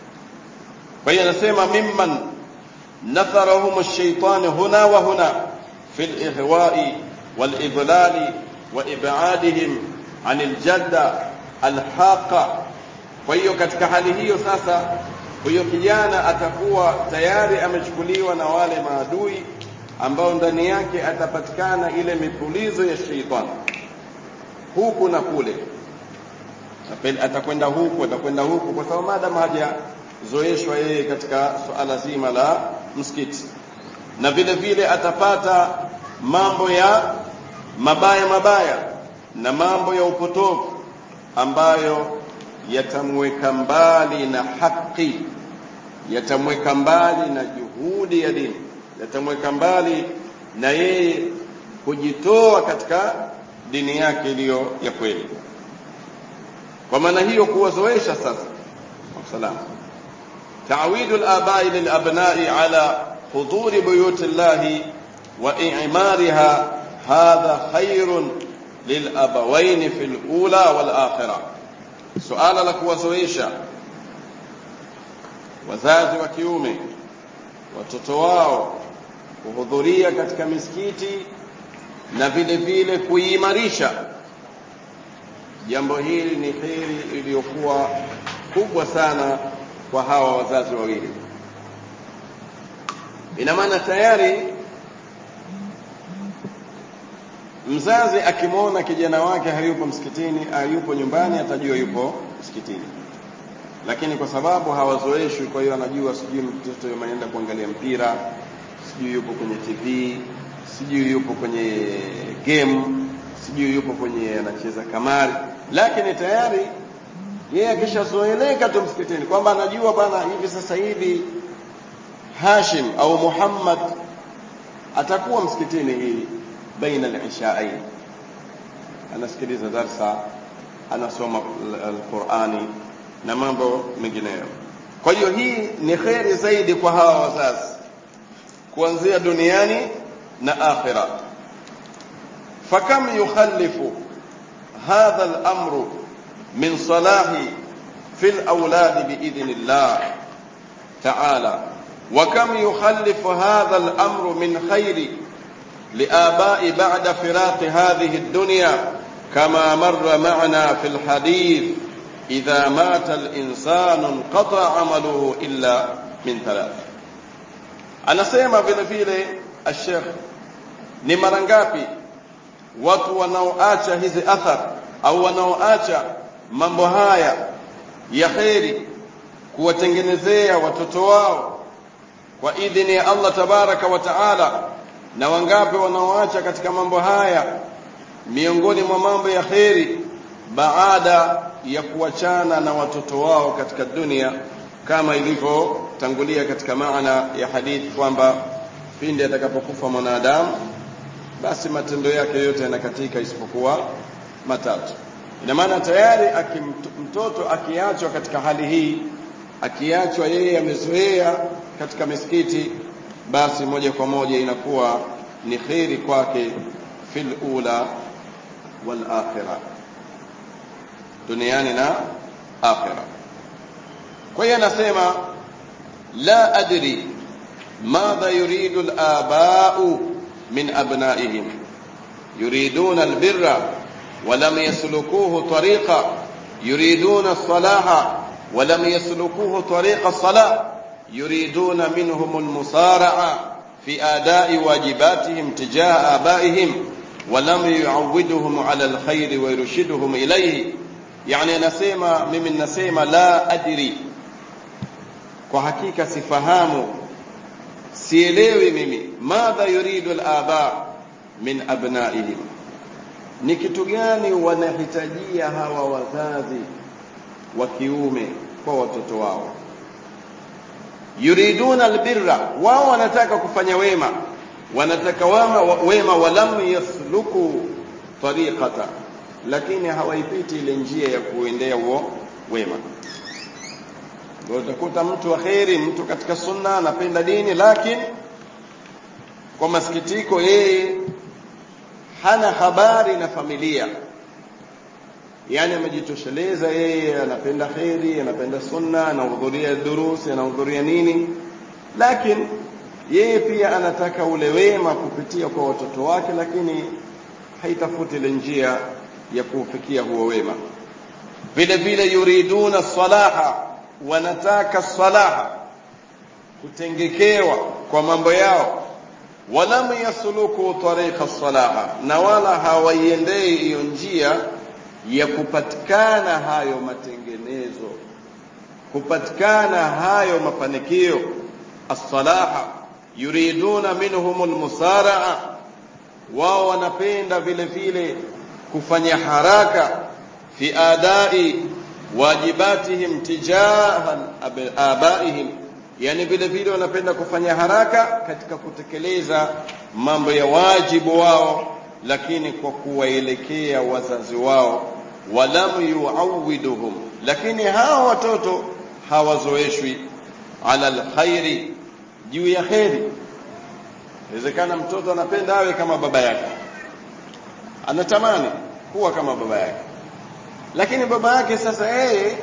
kwa hiyo anasema mimman natharahum ash-shaytan huna wa huna fi al-ihwa'i wal-idlali wa ib'adihim 'anil jadda al-haqa kwa hiyo katika hali hiyo sasa huyo kijana atakuwa tayari amechukuliwa na wale maadui ambao ndani yake atapatikana ile mipulizo ya sheitani huku na kule atakwenda huku atakwenda huku kwa sababu madam hajazoeshwa yeye katika suala zima la msikiti na vile vile atapata mambo ya mabaya mabaya na mambo ya upotofu ambayo yatamweka mbali na haki yatamweka mbali na juhudi ya dini yatamweka mbali na yeye kujitoa katika dini yake iliyo ya kweli kwa maana hiyo kuwazoesha sasa wasalam تعويد الآباء للأبناء على حضور بيوت الله وإعمارها هذا خير للأبوين في الأولى والآخرة سؤال لك وزويشا wazazi wa kiume watoto wao kuhudhuria katika misikiti na vile vile kuimarisha jambo hili ni heri iliyokuwa kubwa sana kwa hawa wazazi wawili ina maana tayari mzazi akimwona kijana wake hayupo msikitini hayupo nyumbani atajua yupo msikitini lakini kwa sababu hawazoeshwi kwa hiyo anajua sijui mtoto ameenda kuangalia mpira sijui yupo kwenye tv sijui yupo kwenye game sijui yupo kwenye anacheza kamari lakini tayari yeye akishazoeleka tu msikitini kwamba anajua bana hivi sasa hivi Hashim au Muhammad atakuwa msikitini hii baina al-ishaain anasikiliza darsa anasoma al-Qur'ani na mambo mengineyo kwa hiyo hii ni kheri zaidi kwa hawa wazazi kuanzia duniani na akhira fakam yukhallifu hadha al-amru min salahi fi al-awlad biidhnillah ta'ala وكم يخلف هذا الأمر من خير لآباء بعد فراق هذه الدنيا كما مر معنا في الحديث إذا مات الإنسان انقطع عمله إلا من ثلاث anasema vile vile ashekh ni mara ngapi watu wanaoacha hizi athar au wanaoacha mambo haya ya kheri kuwatengenezea watoto wao kwa idhini ya Allah tabaraka wa taala na wangapi wanaoacha katika mambo haya miongoni mwa mambo ya kheri baada ya kuachana na watoto wao katika dunia kama ilivyotangulia katika maana ya hadithi kwamba pindi atakapokufa mwanadamu basi matendo yake yote yanakatika isipokuwa matatu ina maana tayari mtoto akiachwa katika hali hii akiachwa yeye amezoea katika misikiti basi moja kwa moja inakuwa ni kheri kwake fil ula wal akhirah duniani na akhirah kwa hiyo anasema la adri madha yuridu al-aba'u min abna'ihim yuriduna al-birra ولم يسلكوه طريقا يريدون الصلاح ولم يسلكوه طريق الصلاة يريدون منهم المسارعة في آداء واجباتهم تجاه آبائهم ولم يعودهم على الخير ويرشدهم إليه يعني نسيما ممن نسيما لا أدري kwa hakika sifahamu sielewi mimi madha yuridu al-aba min abnaihim ni kitu gani wanahitajia hawa wazazi wa kiume kwa watoto wao yuriduna albirra wao wanataka kufanya wema wanataka wema, wema walam yasluku tariqata lakini hawaipiti ile njia ya kuendea huo wema ndio utakuta mtu wa kheri mtu katika sunna anapenda dini lakini kwa masikitiko yeye hana habari na familia yani amejitosheleza yeye anapenda kheri anapenda sunna anahudhuria durusi anahudhuria nini lakini yeye pia anataka ule wema kupitia kwa watoto wake lakini haitafuti ile njia ya kuufikia huo wema vile vile yuriduna salaha wanataka salaha kutengekewa kwa mambo yao walam yasluku tariqa salaha na wala hawaiendei hiyo njia ya kupatikana hayo matengenezo kupatikana hayo mafanikio as-salaha yuriduna minhum al-musaraa wao wanapenda vile vile kufanya haraka fi adai wajibatihim tijahan abaihim yani vile vile wanapenda kufanya haraka katika kutekeleza mambo ya wajibu wao lakini kwa kuwaelekea wazazi wao walam yuawiduhum lakini hawa watoto hawazoeshwi ala alkhairi juu ya kheri inawezekana mtoto anapenda awe kama baba yake anatamani kuwa kama baba yake lakini baba yake sasa yeye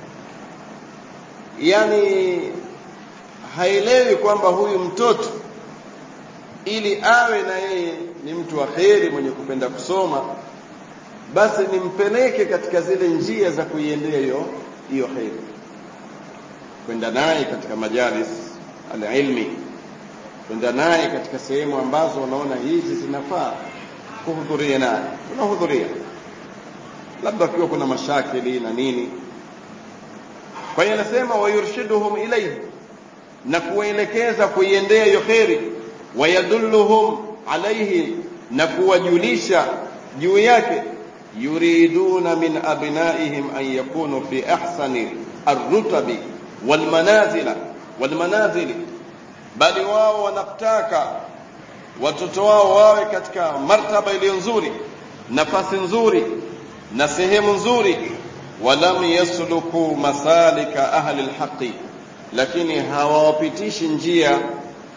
yani haelewi kwamba huyu mtoto ili awe na yeye ni mtu wa kheri mwenye kupenda kusoma basi nimpeleke katika zile njia za kuiendea hiyo hiyo kheri kwenda naye katika majalis alilmi kwenda naye katika sehemu ambazo unaona hizi zinafaa kuhudhuria naye tunahudhuria labda akiwa kuna mashakili na nini kwa hiyo anasema wayurshiduhum ilayhi na kuwaelekeza kuiendea hiyo kheri wayadulluhum alayhi na kuwajulisha juu yake yuriduna min abnaihim an yakunu fi ahsani arrutabi walmanazila walmanazili bali wao wanataka watoto wao wawe katika martaba iliyo nzuri nafasi nzuri na sehemu nzuri walam yasluku masalika ahli alhaqi lakini hawawapitishi njia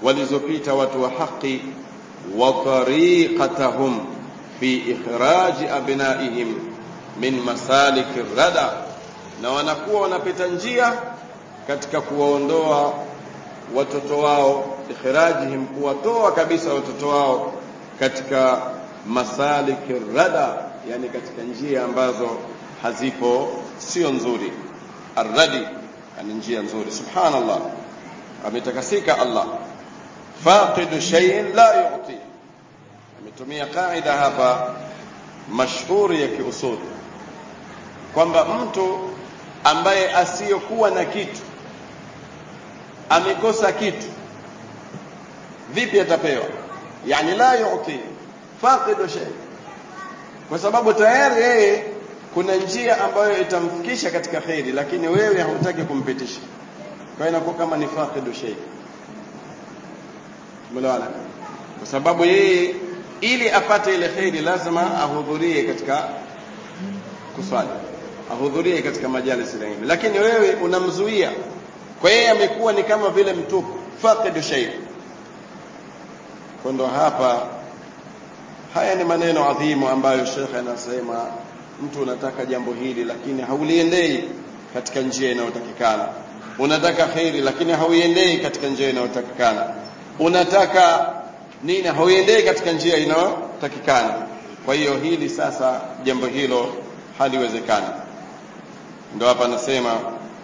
walizopita watu wa haki wa tariqatahum fi ikhraji abnaihim min masaliki rada na wanakuwa wanapita njia katika kuwaondoa watoto wao ikhrajihim kuwatoa kabisa watoto wao katika masaliki rada yani katika njia ambazo hazipo sio nzuri arradi yani njia nzuri subhanallah ametakasika Allah faqidu shay'in la yu'ti ametumia kaida hapa mashhuri ya kiusuli kwamba mtu ambaye asiyokuwa na kitu amekosa kitu vipi atapewa yani la yu'ti faqidu shay kwa sababu tayari yeye kuna njia ambayo itamfikisha katika khairi lakini wewe hautaki kumpitisha kwa hiyo inakuwa kama ni faqidu shay umeelewana kwa sababu yeye ili apate ile khairi lazima ahudhurie katika kuswali ahudhurie katika majalis ya ilmu lakini wewe unamzuia kwa yeye amekuwa ni kama vile mtupu faqidu shay kwa ndo hapa haya ni maneno adhimu ambayo shekhe anasema mtu unataka jambo hili lakini hauliendei katika njia inayotakikana unataka khairi lakini hauiendei katika njia inayotakikana unataka nini hauiendei katika njia inayotakikana kwa hiyo hili sasa jambo hilo haliwezekani ndo hapa anasema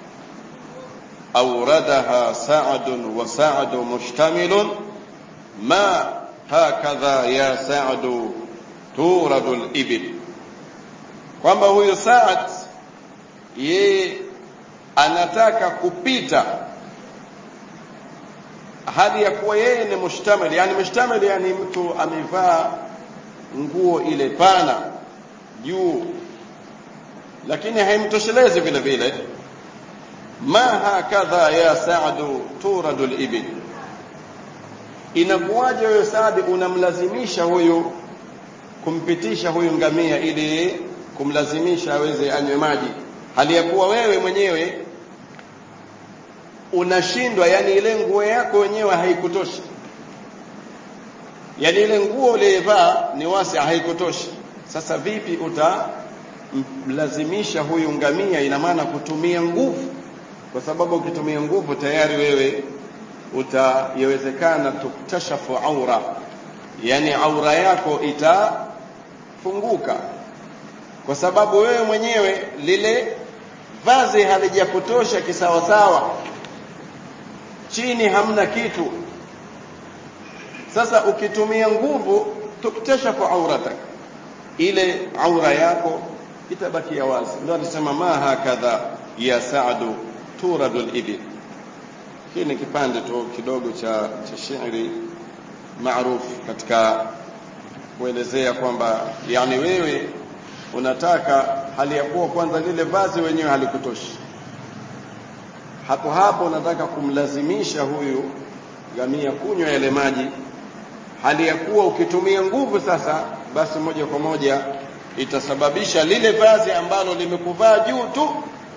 أوردها سعد وسعد مشتمل ما هكذا يا سعد تورد الإبل kwamba huyu Saad yeye anataka kupita hali ya kuwa yeye ni mushtamil yani mushtamil yani mtu amevaa nguo ile pana juu lakini haimtoshelezi vile vile ma hakadha ya Saadu turadu al-ibil inakuwaje huyo Saadi unamlazimisha huyu kumpitisha huyu ngamia ili kumlazimisha aweze anywe maji hali ya kuwa wewe mwenyewe unashindwa yani ile nguo yako wenyewe haikutoshi yani ile nguo uliyevaa ni wasi haikutoshi sasa vipi utamlazimisha huyu ngamia ina maana kutumia nguvu kwa sababu ukitumia nguvu tayari wewe utayawezekana tuktashafu aura yani aura yako itafunguka kwa sababu wewe mwenyewe lile vazi halijakutosha kisawasawa chini hamna kitu sasa ukitumia nguvu tuktashafu auratak ile aura yako itabakia wazi ndio alisema ma hakadha ya saadu turadu al-ibil hii ni kipande tu kidogo cha cha shairi maarufu katika kuelezea kwamba yani wewe unataka hali ya kuwa kwanza lile vazi wenyewe halikutoshi hapo hapo unataka kumlazimisha huyu gamia kunywa yale maji hali ya kuwa ukitumia nguvu sasa basi moja kwa moja itasababisha lile vazi ambalo limekuvaa juu tu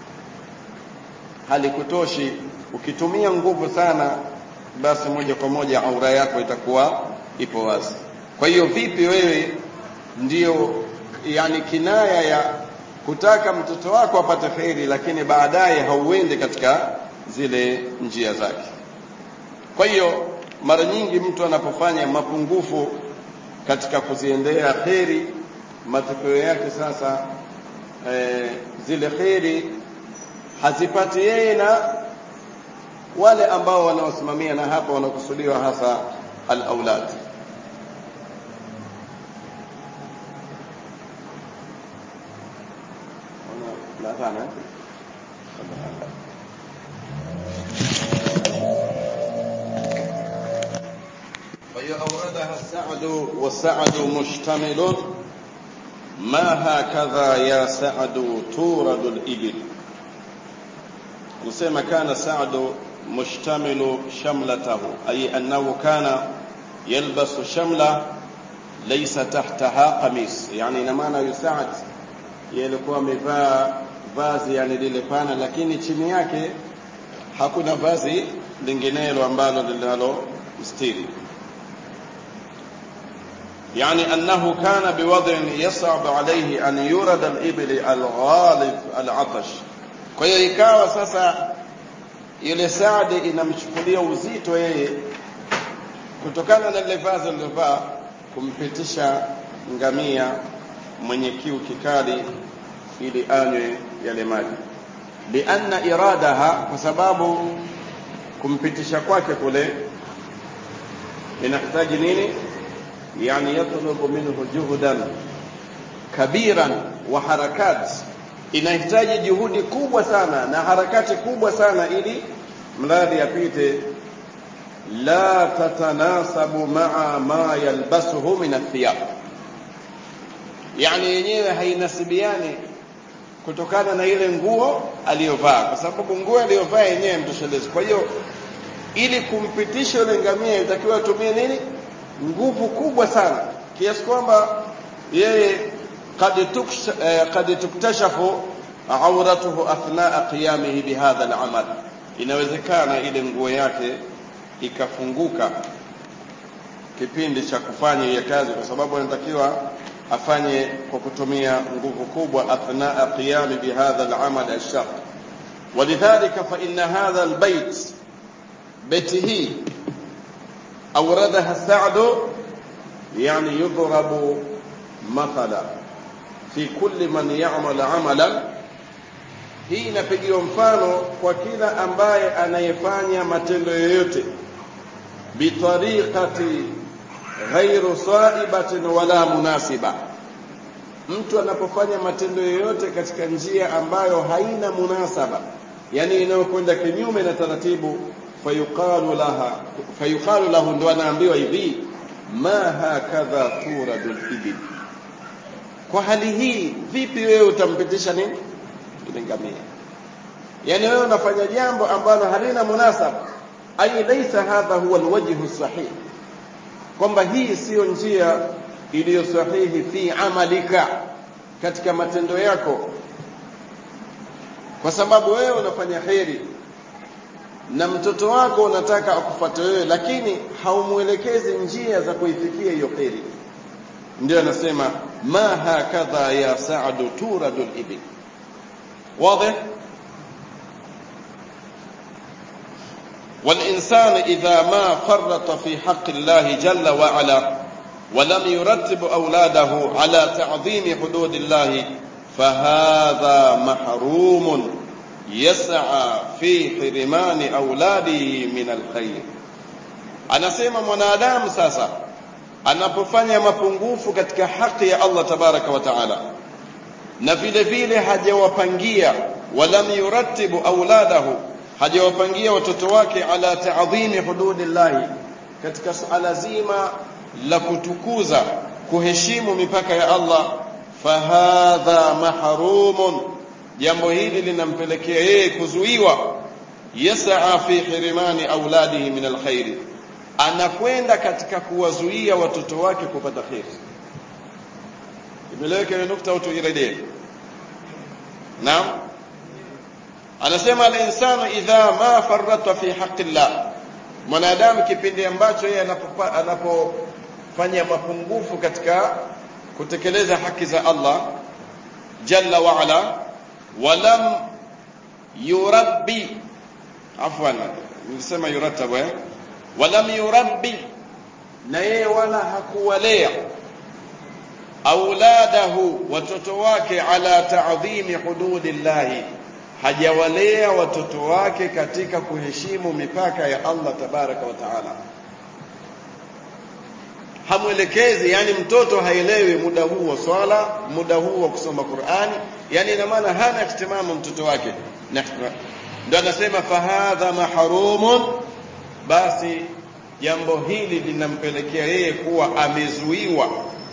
halikutoshi ukitumia nguvu sana basi moja kwa moja aura yako itakuwa ipo wazi kwa hiyo vipi wewe ndio yani kinaya ya kutaka mtoto wako apate kheri lakini baadaye hauende katika zile njia zake kwa hiyo mara nyingi mtu anapofanya mapungufu katika kuziendea kheri matokeo yake sasa e, zile kheri hazipati yeye na wale ambao wanaosimamia na hapa wanakusudiwa hasa al-aulad لا ثاني فأوردها السعد والسعد مشتمل ما هكذا يا سعد تورد الإبل نسمى كان سعد مشتمل شملته أي أنه كان يلبس شملة ليس تحتها قميص يعني نمانا يساعد yalikuwa amevaa vazi yani lile pana lakini chini yake hakuna vazi linginelo ambalo linalo mstiri يعني أنه كان بوضع يصعب عليه أن يرد الإبل الغالب العطش kwa hiyo ikawa sasa ile Saadi inamchukulia uzito yeye kutokana na lile vazi alilovaa kumpitisha ngamia mwenye kiu kikali ili anywe yale maji lianna iradaha kwa sababu kumpitisha kwake kule inahitaji nini yani yatlubu minhu juhdan kabiran wa harakat inahitaji juhudi kubwa sana na harakati kubwa sana ili mradi apite la tatanasabu maa ma yalbasuhu min athiyab yani yenyewe hainasibiani kutokana na ile nguo aliyovaa kwa sababu nguo aliyovaa yenyewe mtoshelezi kwa hiyo ili kumpitisha yule ngamia ilitakiwa atumie nini nguvu kubwa sana kiasi kwamba yeye qad tuktashafu auratuhu athnaa qiyamihi bihadha al-amal inawezekana ile nguo yake ikafunguka kipindi cha kufanya hiyo kazi kwa sababu anatakiwa afanye kwa kutumia nguvu kubwa athnaa qiyami bihadha al-amal ash-shaq ولذلك فإن هذا البيت بيته أوردها السعد يعني يضرب مثلا في كل من يعمل عملا hii inapigiwa mfano kwa kila ambaye anayefanya matendo yoyote bitariqati ghairu saibatin wala munasiba mtu anapofanya matendo yoyote katika njia ambayo haina munasaba yani inayokwenda kinyume na taratibu fayuqalu laha fayuqalu lahu ndo anaambiwa hivi ma hakadha turadul ibil kwa hali hii vipi wewe utampitisha nini ile ngamia yani wewe unafanya jambo ambalo halina munasaba ai laysa hadha huwa alwajhu sahih kwamba hii siyo njia iliyo sahihi fi amalika katika matendo yako kwa sababu wewe unafanya heri na mtoto wako unataka akufuate wewe lakini haumuelekezi njia za kuifikia hiyo heri ndio anasema ma hakadha ya sa'du turadul ibil واضح والإنسان إذا ما فرط في حق الله جل وعلا ولم يرتب أولاده على تعظيم حدود الله فهذا محروم يسعى في حرمان أولاده من الخير anasema mwanadamu sasa anapofanya mapungufu katika haki ya Allah tabaraka wa taala na vile vile hajawapangia walam yurattibu auladahu hajawapangia watoto wake ala ta'dhimi hududillahi katika suala zima la kutukuza kuheshimu mipaka ya Allah fahadha mahrumun jambo hili linampelekea yeye kuzuiwa yasaa fi hirimani auladihi min alkhairi anakwenda katika kuwazuia watoto wake kupata kheri imeleweka ile nukta au tuirejee naam anasema al-insanu idha ma farrata fi haqqi Allah mwanadamu kipindi ambacho yeye anapofanya mapungufu katika kutekeleza haki za Allah jalla wa ala walam yurabbi afwan nilisema yurattabu eh walam yurabbi na yeye wala hakuwalea auladahu watoto wake ala ta'dhimi hududillahi hajawalea watoto wake katika kuheshimu mipaka ya Allah tabaraka wa taala hamwelekezi yani mtoto haelewi muda huu wa swala muda huu wa kusoma Qur'ani yani ina maana hana ihtimamu mtoto wake ndio anasema fahadha mahrumun basi jambo hili linampelekea yeye kuwa amezuiwa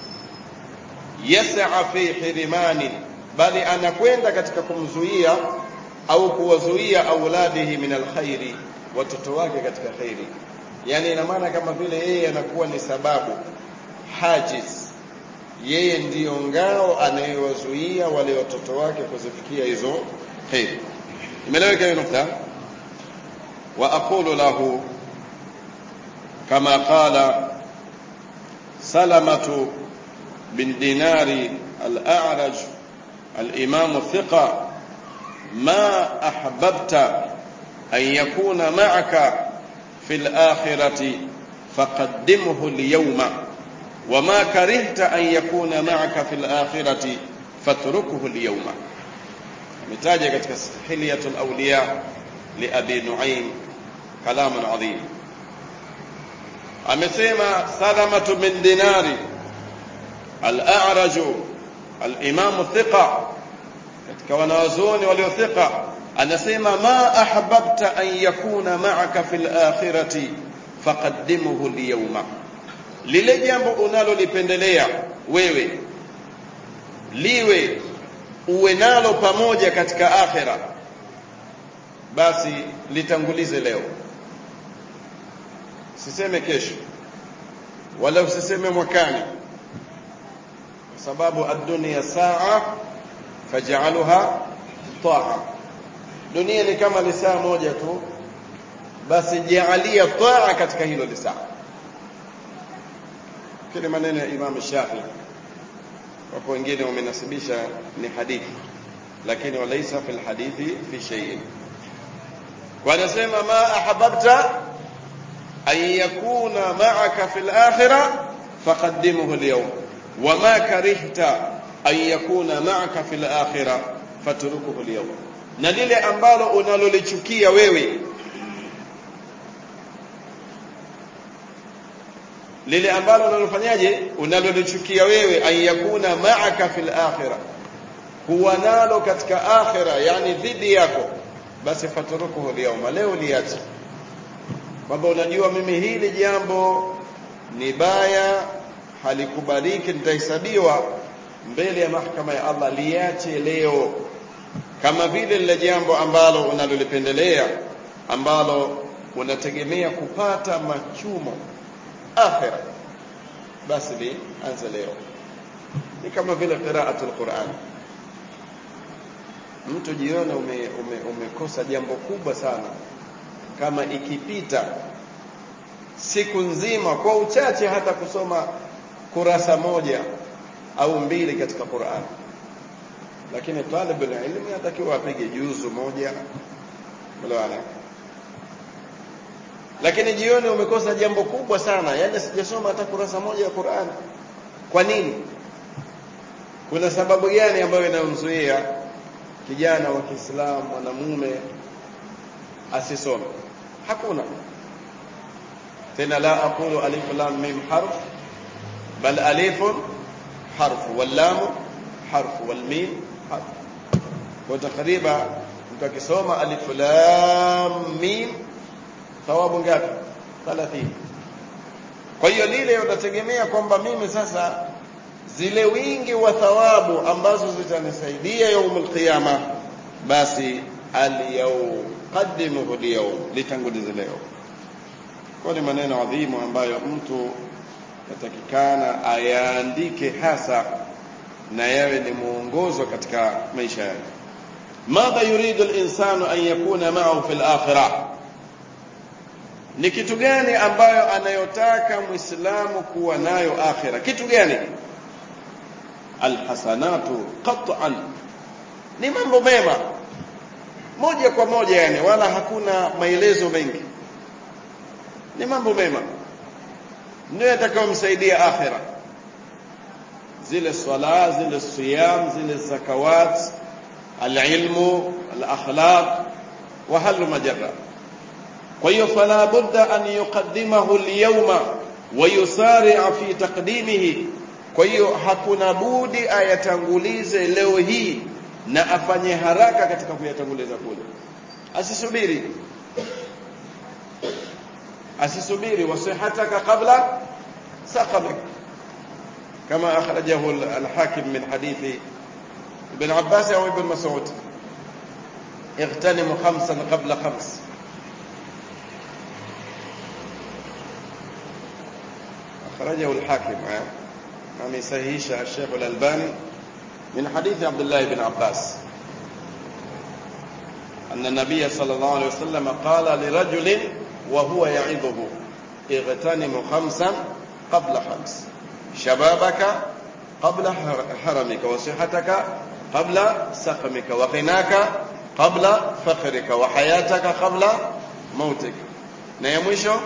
yas'a fi hirimani bali anakwenda katika kumzuia au kuwazuia auladihi min alkhairi watoto wake katika khairi yani ina maana kama vile yeye anakuwa ni sababu hajiz yeye ndiyo ngao anayewazuia wale watoto wake kuzifikia hizo khairi imeleweka hiyo nukta wa aqulu lahu kama qala salamatu bin dinari al-a'raj al-imam thiqa ma ahbabta an yakuna ma'aka fi al-akhirati faqaddimhu al-yawma وما كرهت أن يكون معك في الآخرة فاتركه اليوم متاجة katika حلية الأولياء لأبي نعيم كلام عظيم amesema salamatu bin dinari al-a'raju al-imam thiqa katika wanawazuoni waliothiqa anasema ma ahbabta an yakuna ma'aka fil akhirati faqaddimuhu al-yawma lile jambo unalolipendelea wewe liwe uwe nalo pamoja katika akhira basi litangulize leo siseme kesho wala usiseme mwakani kwa sababu ad-dunya saa faj'alha taa dunia ni kama lisaa moja tu basi jaalia taa katika hilo lisaa kile maneno ya Imam Shafi wapo wengine wamenasibisha ni hadithi lakini walaisa fil hadithi fi shay'in wanasema ma ahbabta an yakuna ma'aka fil akhirah faqaddimuhu al-yawm wama karihta an yakuna ma'aka fil akhirah fatrukuhu al-yawm na lile ambalo unalolichukia wewe lile ambalo unalofanyaje unalolichukia wewe an yakuna ma'aka fil akhirah huwa nalo katika akhira yani dhidi yako basi faturukuhu lyauma leo liache kwamba unajua mimi hili jambo ni baya halikubaliki nitahesabiwa mbele ya mahakama ya Allah liache leo kama vile lile jambo ambalo unalolipendelea ambalo unategemea kupata machumo akhira basi lianze leo ni kama vile qiraatul Qur'an mtu jione ume, ume, umekosa jambo kubwa sana kama ikipita siku nzima kwa uchache hata kusoma kurasa moja au mbili katika Qur'an lakini talib ilmi atakiwa apige juzu moja mlawana lakini jioni umekosa jambo kubwa sana yani sijasoma hata kurasa moja ya Qur'an kwa nini kuna sababu gani ambayo inamzuia kijana wa Kiislamu mwanamume asisome hakuna tena la aqulu alif lam mim harf bal alif harf wal lam harf wal mim harf kwa takriban mtu akisoma alif lam mim thawabu ngapi 30 kwa hiyo lile unategemea kwamba mimi sasa zile wingi wa thawabu ambazo zitanisaidia yaumul qiyama basi al-yawm qaddimuhu al-yawm litangulize leo kwa ni maneno adhimu ambayo mtu yatakikana ayaandike hasa na yawe ni muongozo katika maisha yake madha yuridu al-insanu an yakuna ma'ahu fil akhirah ni kitu gani ambayo anayotaka muislamu kuwa nayo akhira kitu gani alhasanatu qat'an ni mambo mema moja kwa moja yani wala hakuna maelezo mengi ni mambo mema ndio yatakayomsaidia akhira zile swala zile siyam zile zakawat alilmu alakhlaq wa halu majarra kwa hiyo fala budda an yuqaddimahu alyawma wa yusari'a fi taqdimihi kwa hiyo hakuna budi ayatangulize leo hii na afanye haraka katika kuyatanguliza kule asisubiri asisubiri wasihataka qabla saqamik كما أخرجه الحاكم من حديث ابن عباس أو ابن مسعود اغتنموا خمسا قبل خمس أخرجه الحاكم عن صحيح الشيخ الألباني من حديث عبد الله بن عباس أن النبي صلى الله عليه وسلم قال لرجل وهو يعظه ightanimu khamsan qabla khams shababaka qabla haramika wa sihataka qabla saqmika wa ghinaka qabla fakhrika wa hayataka qabla mautika na ya mwisho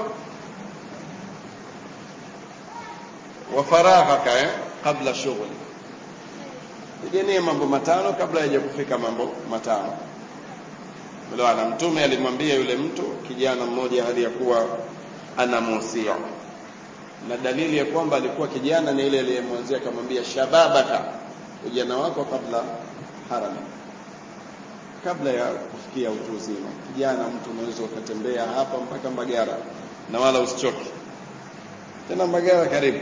wa faraghaka eh, qabla shughli piganie mambo matano kabla haja kufika mambo matano Elewana, mtume alimwambia yule mtu kijana mmoja hali ya kuwa anamuhusia na dalili ya kwamba alikuwa kijana ni ile aliyemwanzia akamwambia shababaka ujana wako kabla harami kabla ya kufikia utu uzima kijana mtu unaweza ukatembea hapa mpaka Mbagara na wala usichoke tena Mbagara karibu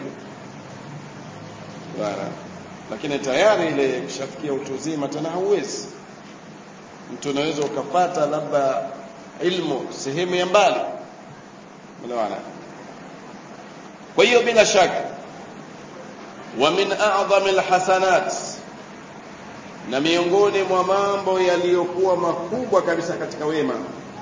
bara lakini tayari ile kushafikia utu uzima tena hauwezi mtu unaweza ukapata labda ilmu sehemu ya mbali unaona kwa hiyo bila shaka wa min a'zami alhasanat na miongoni mwa mambo yaliyokuwa makubwa kabisa katika wema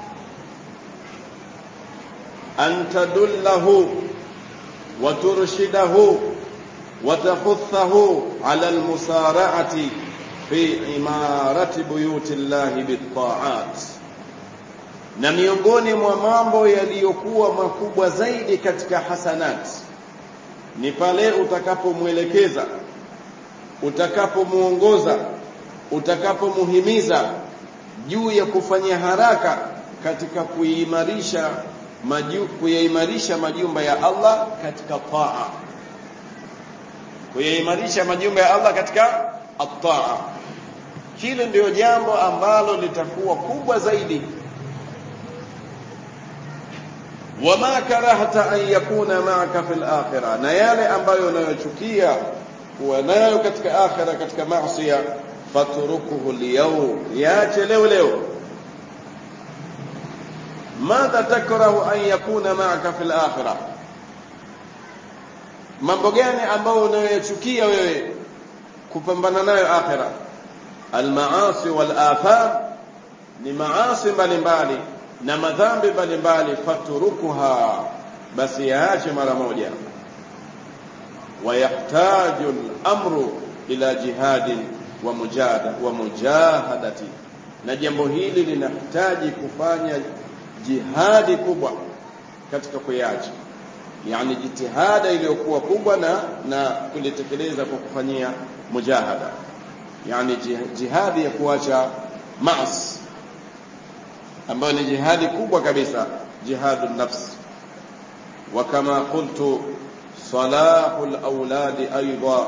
an tadullahu wa turshidahu wa tahuthahu ala almusara'ati fi imarati buyuti llahi bitta'at na miongoni mwa mambo yaliyokuwa makubwa zaidi katika hasanat ni pale utakapomwelekeza utakapomuongoza utakapomuhimiza juu ya kufanya haraka katika kuimarisha maju, kuyaimarisha majumba ya Allah katika taa kuyaimarisha majumba ya Allah katika at-taa hilo ndio jambo ambalo litakuwa kubwa zaidi wama karahta an yakuna ma'aka fil akhirah na yale ambayo unayochukia kuwa nayo katika akhira katika maasi fatrukuhu liyawm yaache leo leo madha takrahu an yakuna ma'aka fil akhirah mambo gani ambayo unayochukia wewe kupambana nayo akhira almaasi wal afam ni maasi mbalimbali na madhambi mbalimbali faturukuha basi yaache mara moja wayahtaju al-amru ila jihadin wa mujahada wa mujahadati na jambo hili linahitaji kufanya jihadi kubwa katika kuyacha yani jitihada iliyokuwa kubwa na na kulitekeleza kwa kufanyia mujahada yani jihadi ya kuacha maasi ambayo ni jihadi kubwa kabisa jihadu nafs wa kama qultu salahu alawladi aidan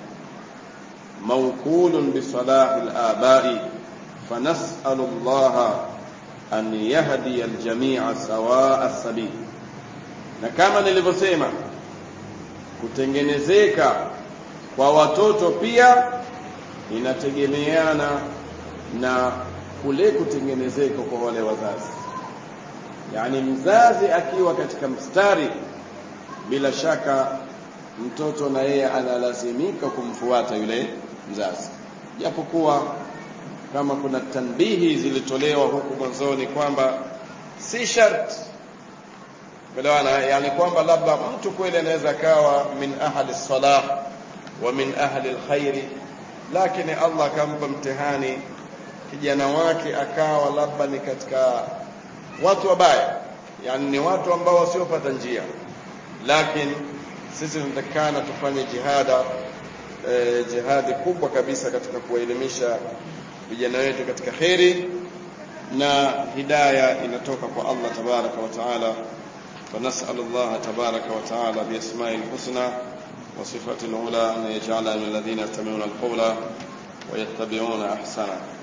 موكول بصلاح الآباء فنسأل الله أن يهدي الجميع سواء السبيل na kama nilivyosema kutengenezeka kwa watoto pia inategemeana na kule kutengenezeka kwa wale wazazi yani mzazi akiwa katika mstari bila shaka mtoto na yeye analazimika kumfuata yule mzazi japokuwa kama kuna tanbihi zilitolewa huku mwanzoni kwamba si sharti Elewana, yani kwamba labda mtu kweli anaweza kawa min ahli salah wa min ahli alkhairi, lakini Allah akampa mtihani kijana wake akawa labda ni katika watu wabaya, yani ni watu ambao wasiopata njia, lakini sisi tunatakana tufanye jihada e, jihadi kubwa kabisa katika kuwaelimisha vijana wetu katika kheri na hidaya inatoka kwa Allah tabaraka wa taala فنسأل الله تبارك وتعالى بأسمائه الحسنى وصفاته العلى أن يجعلنا من الذين يستمعون القول ويتبعون أحسنه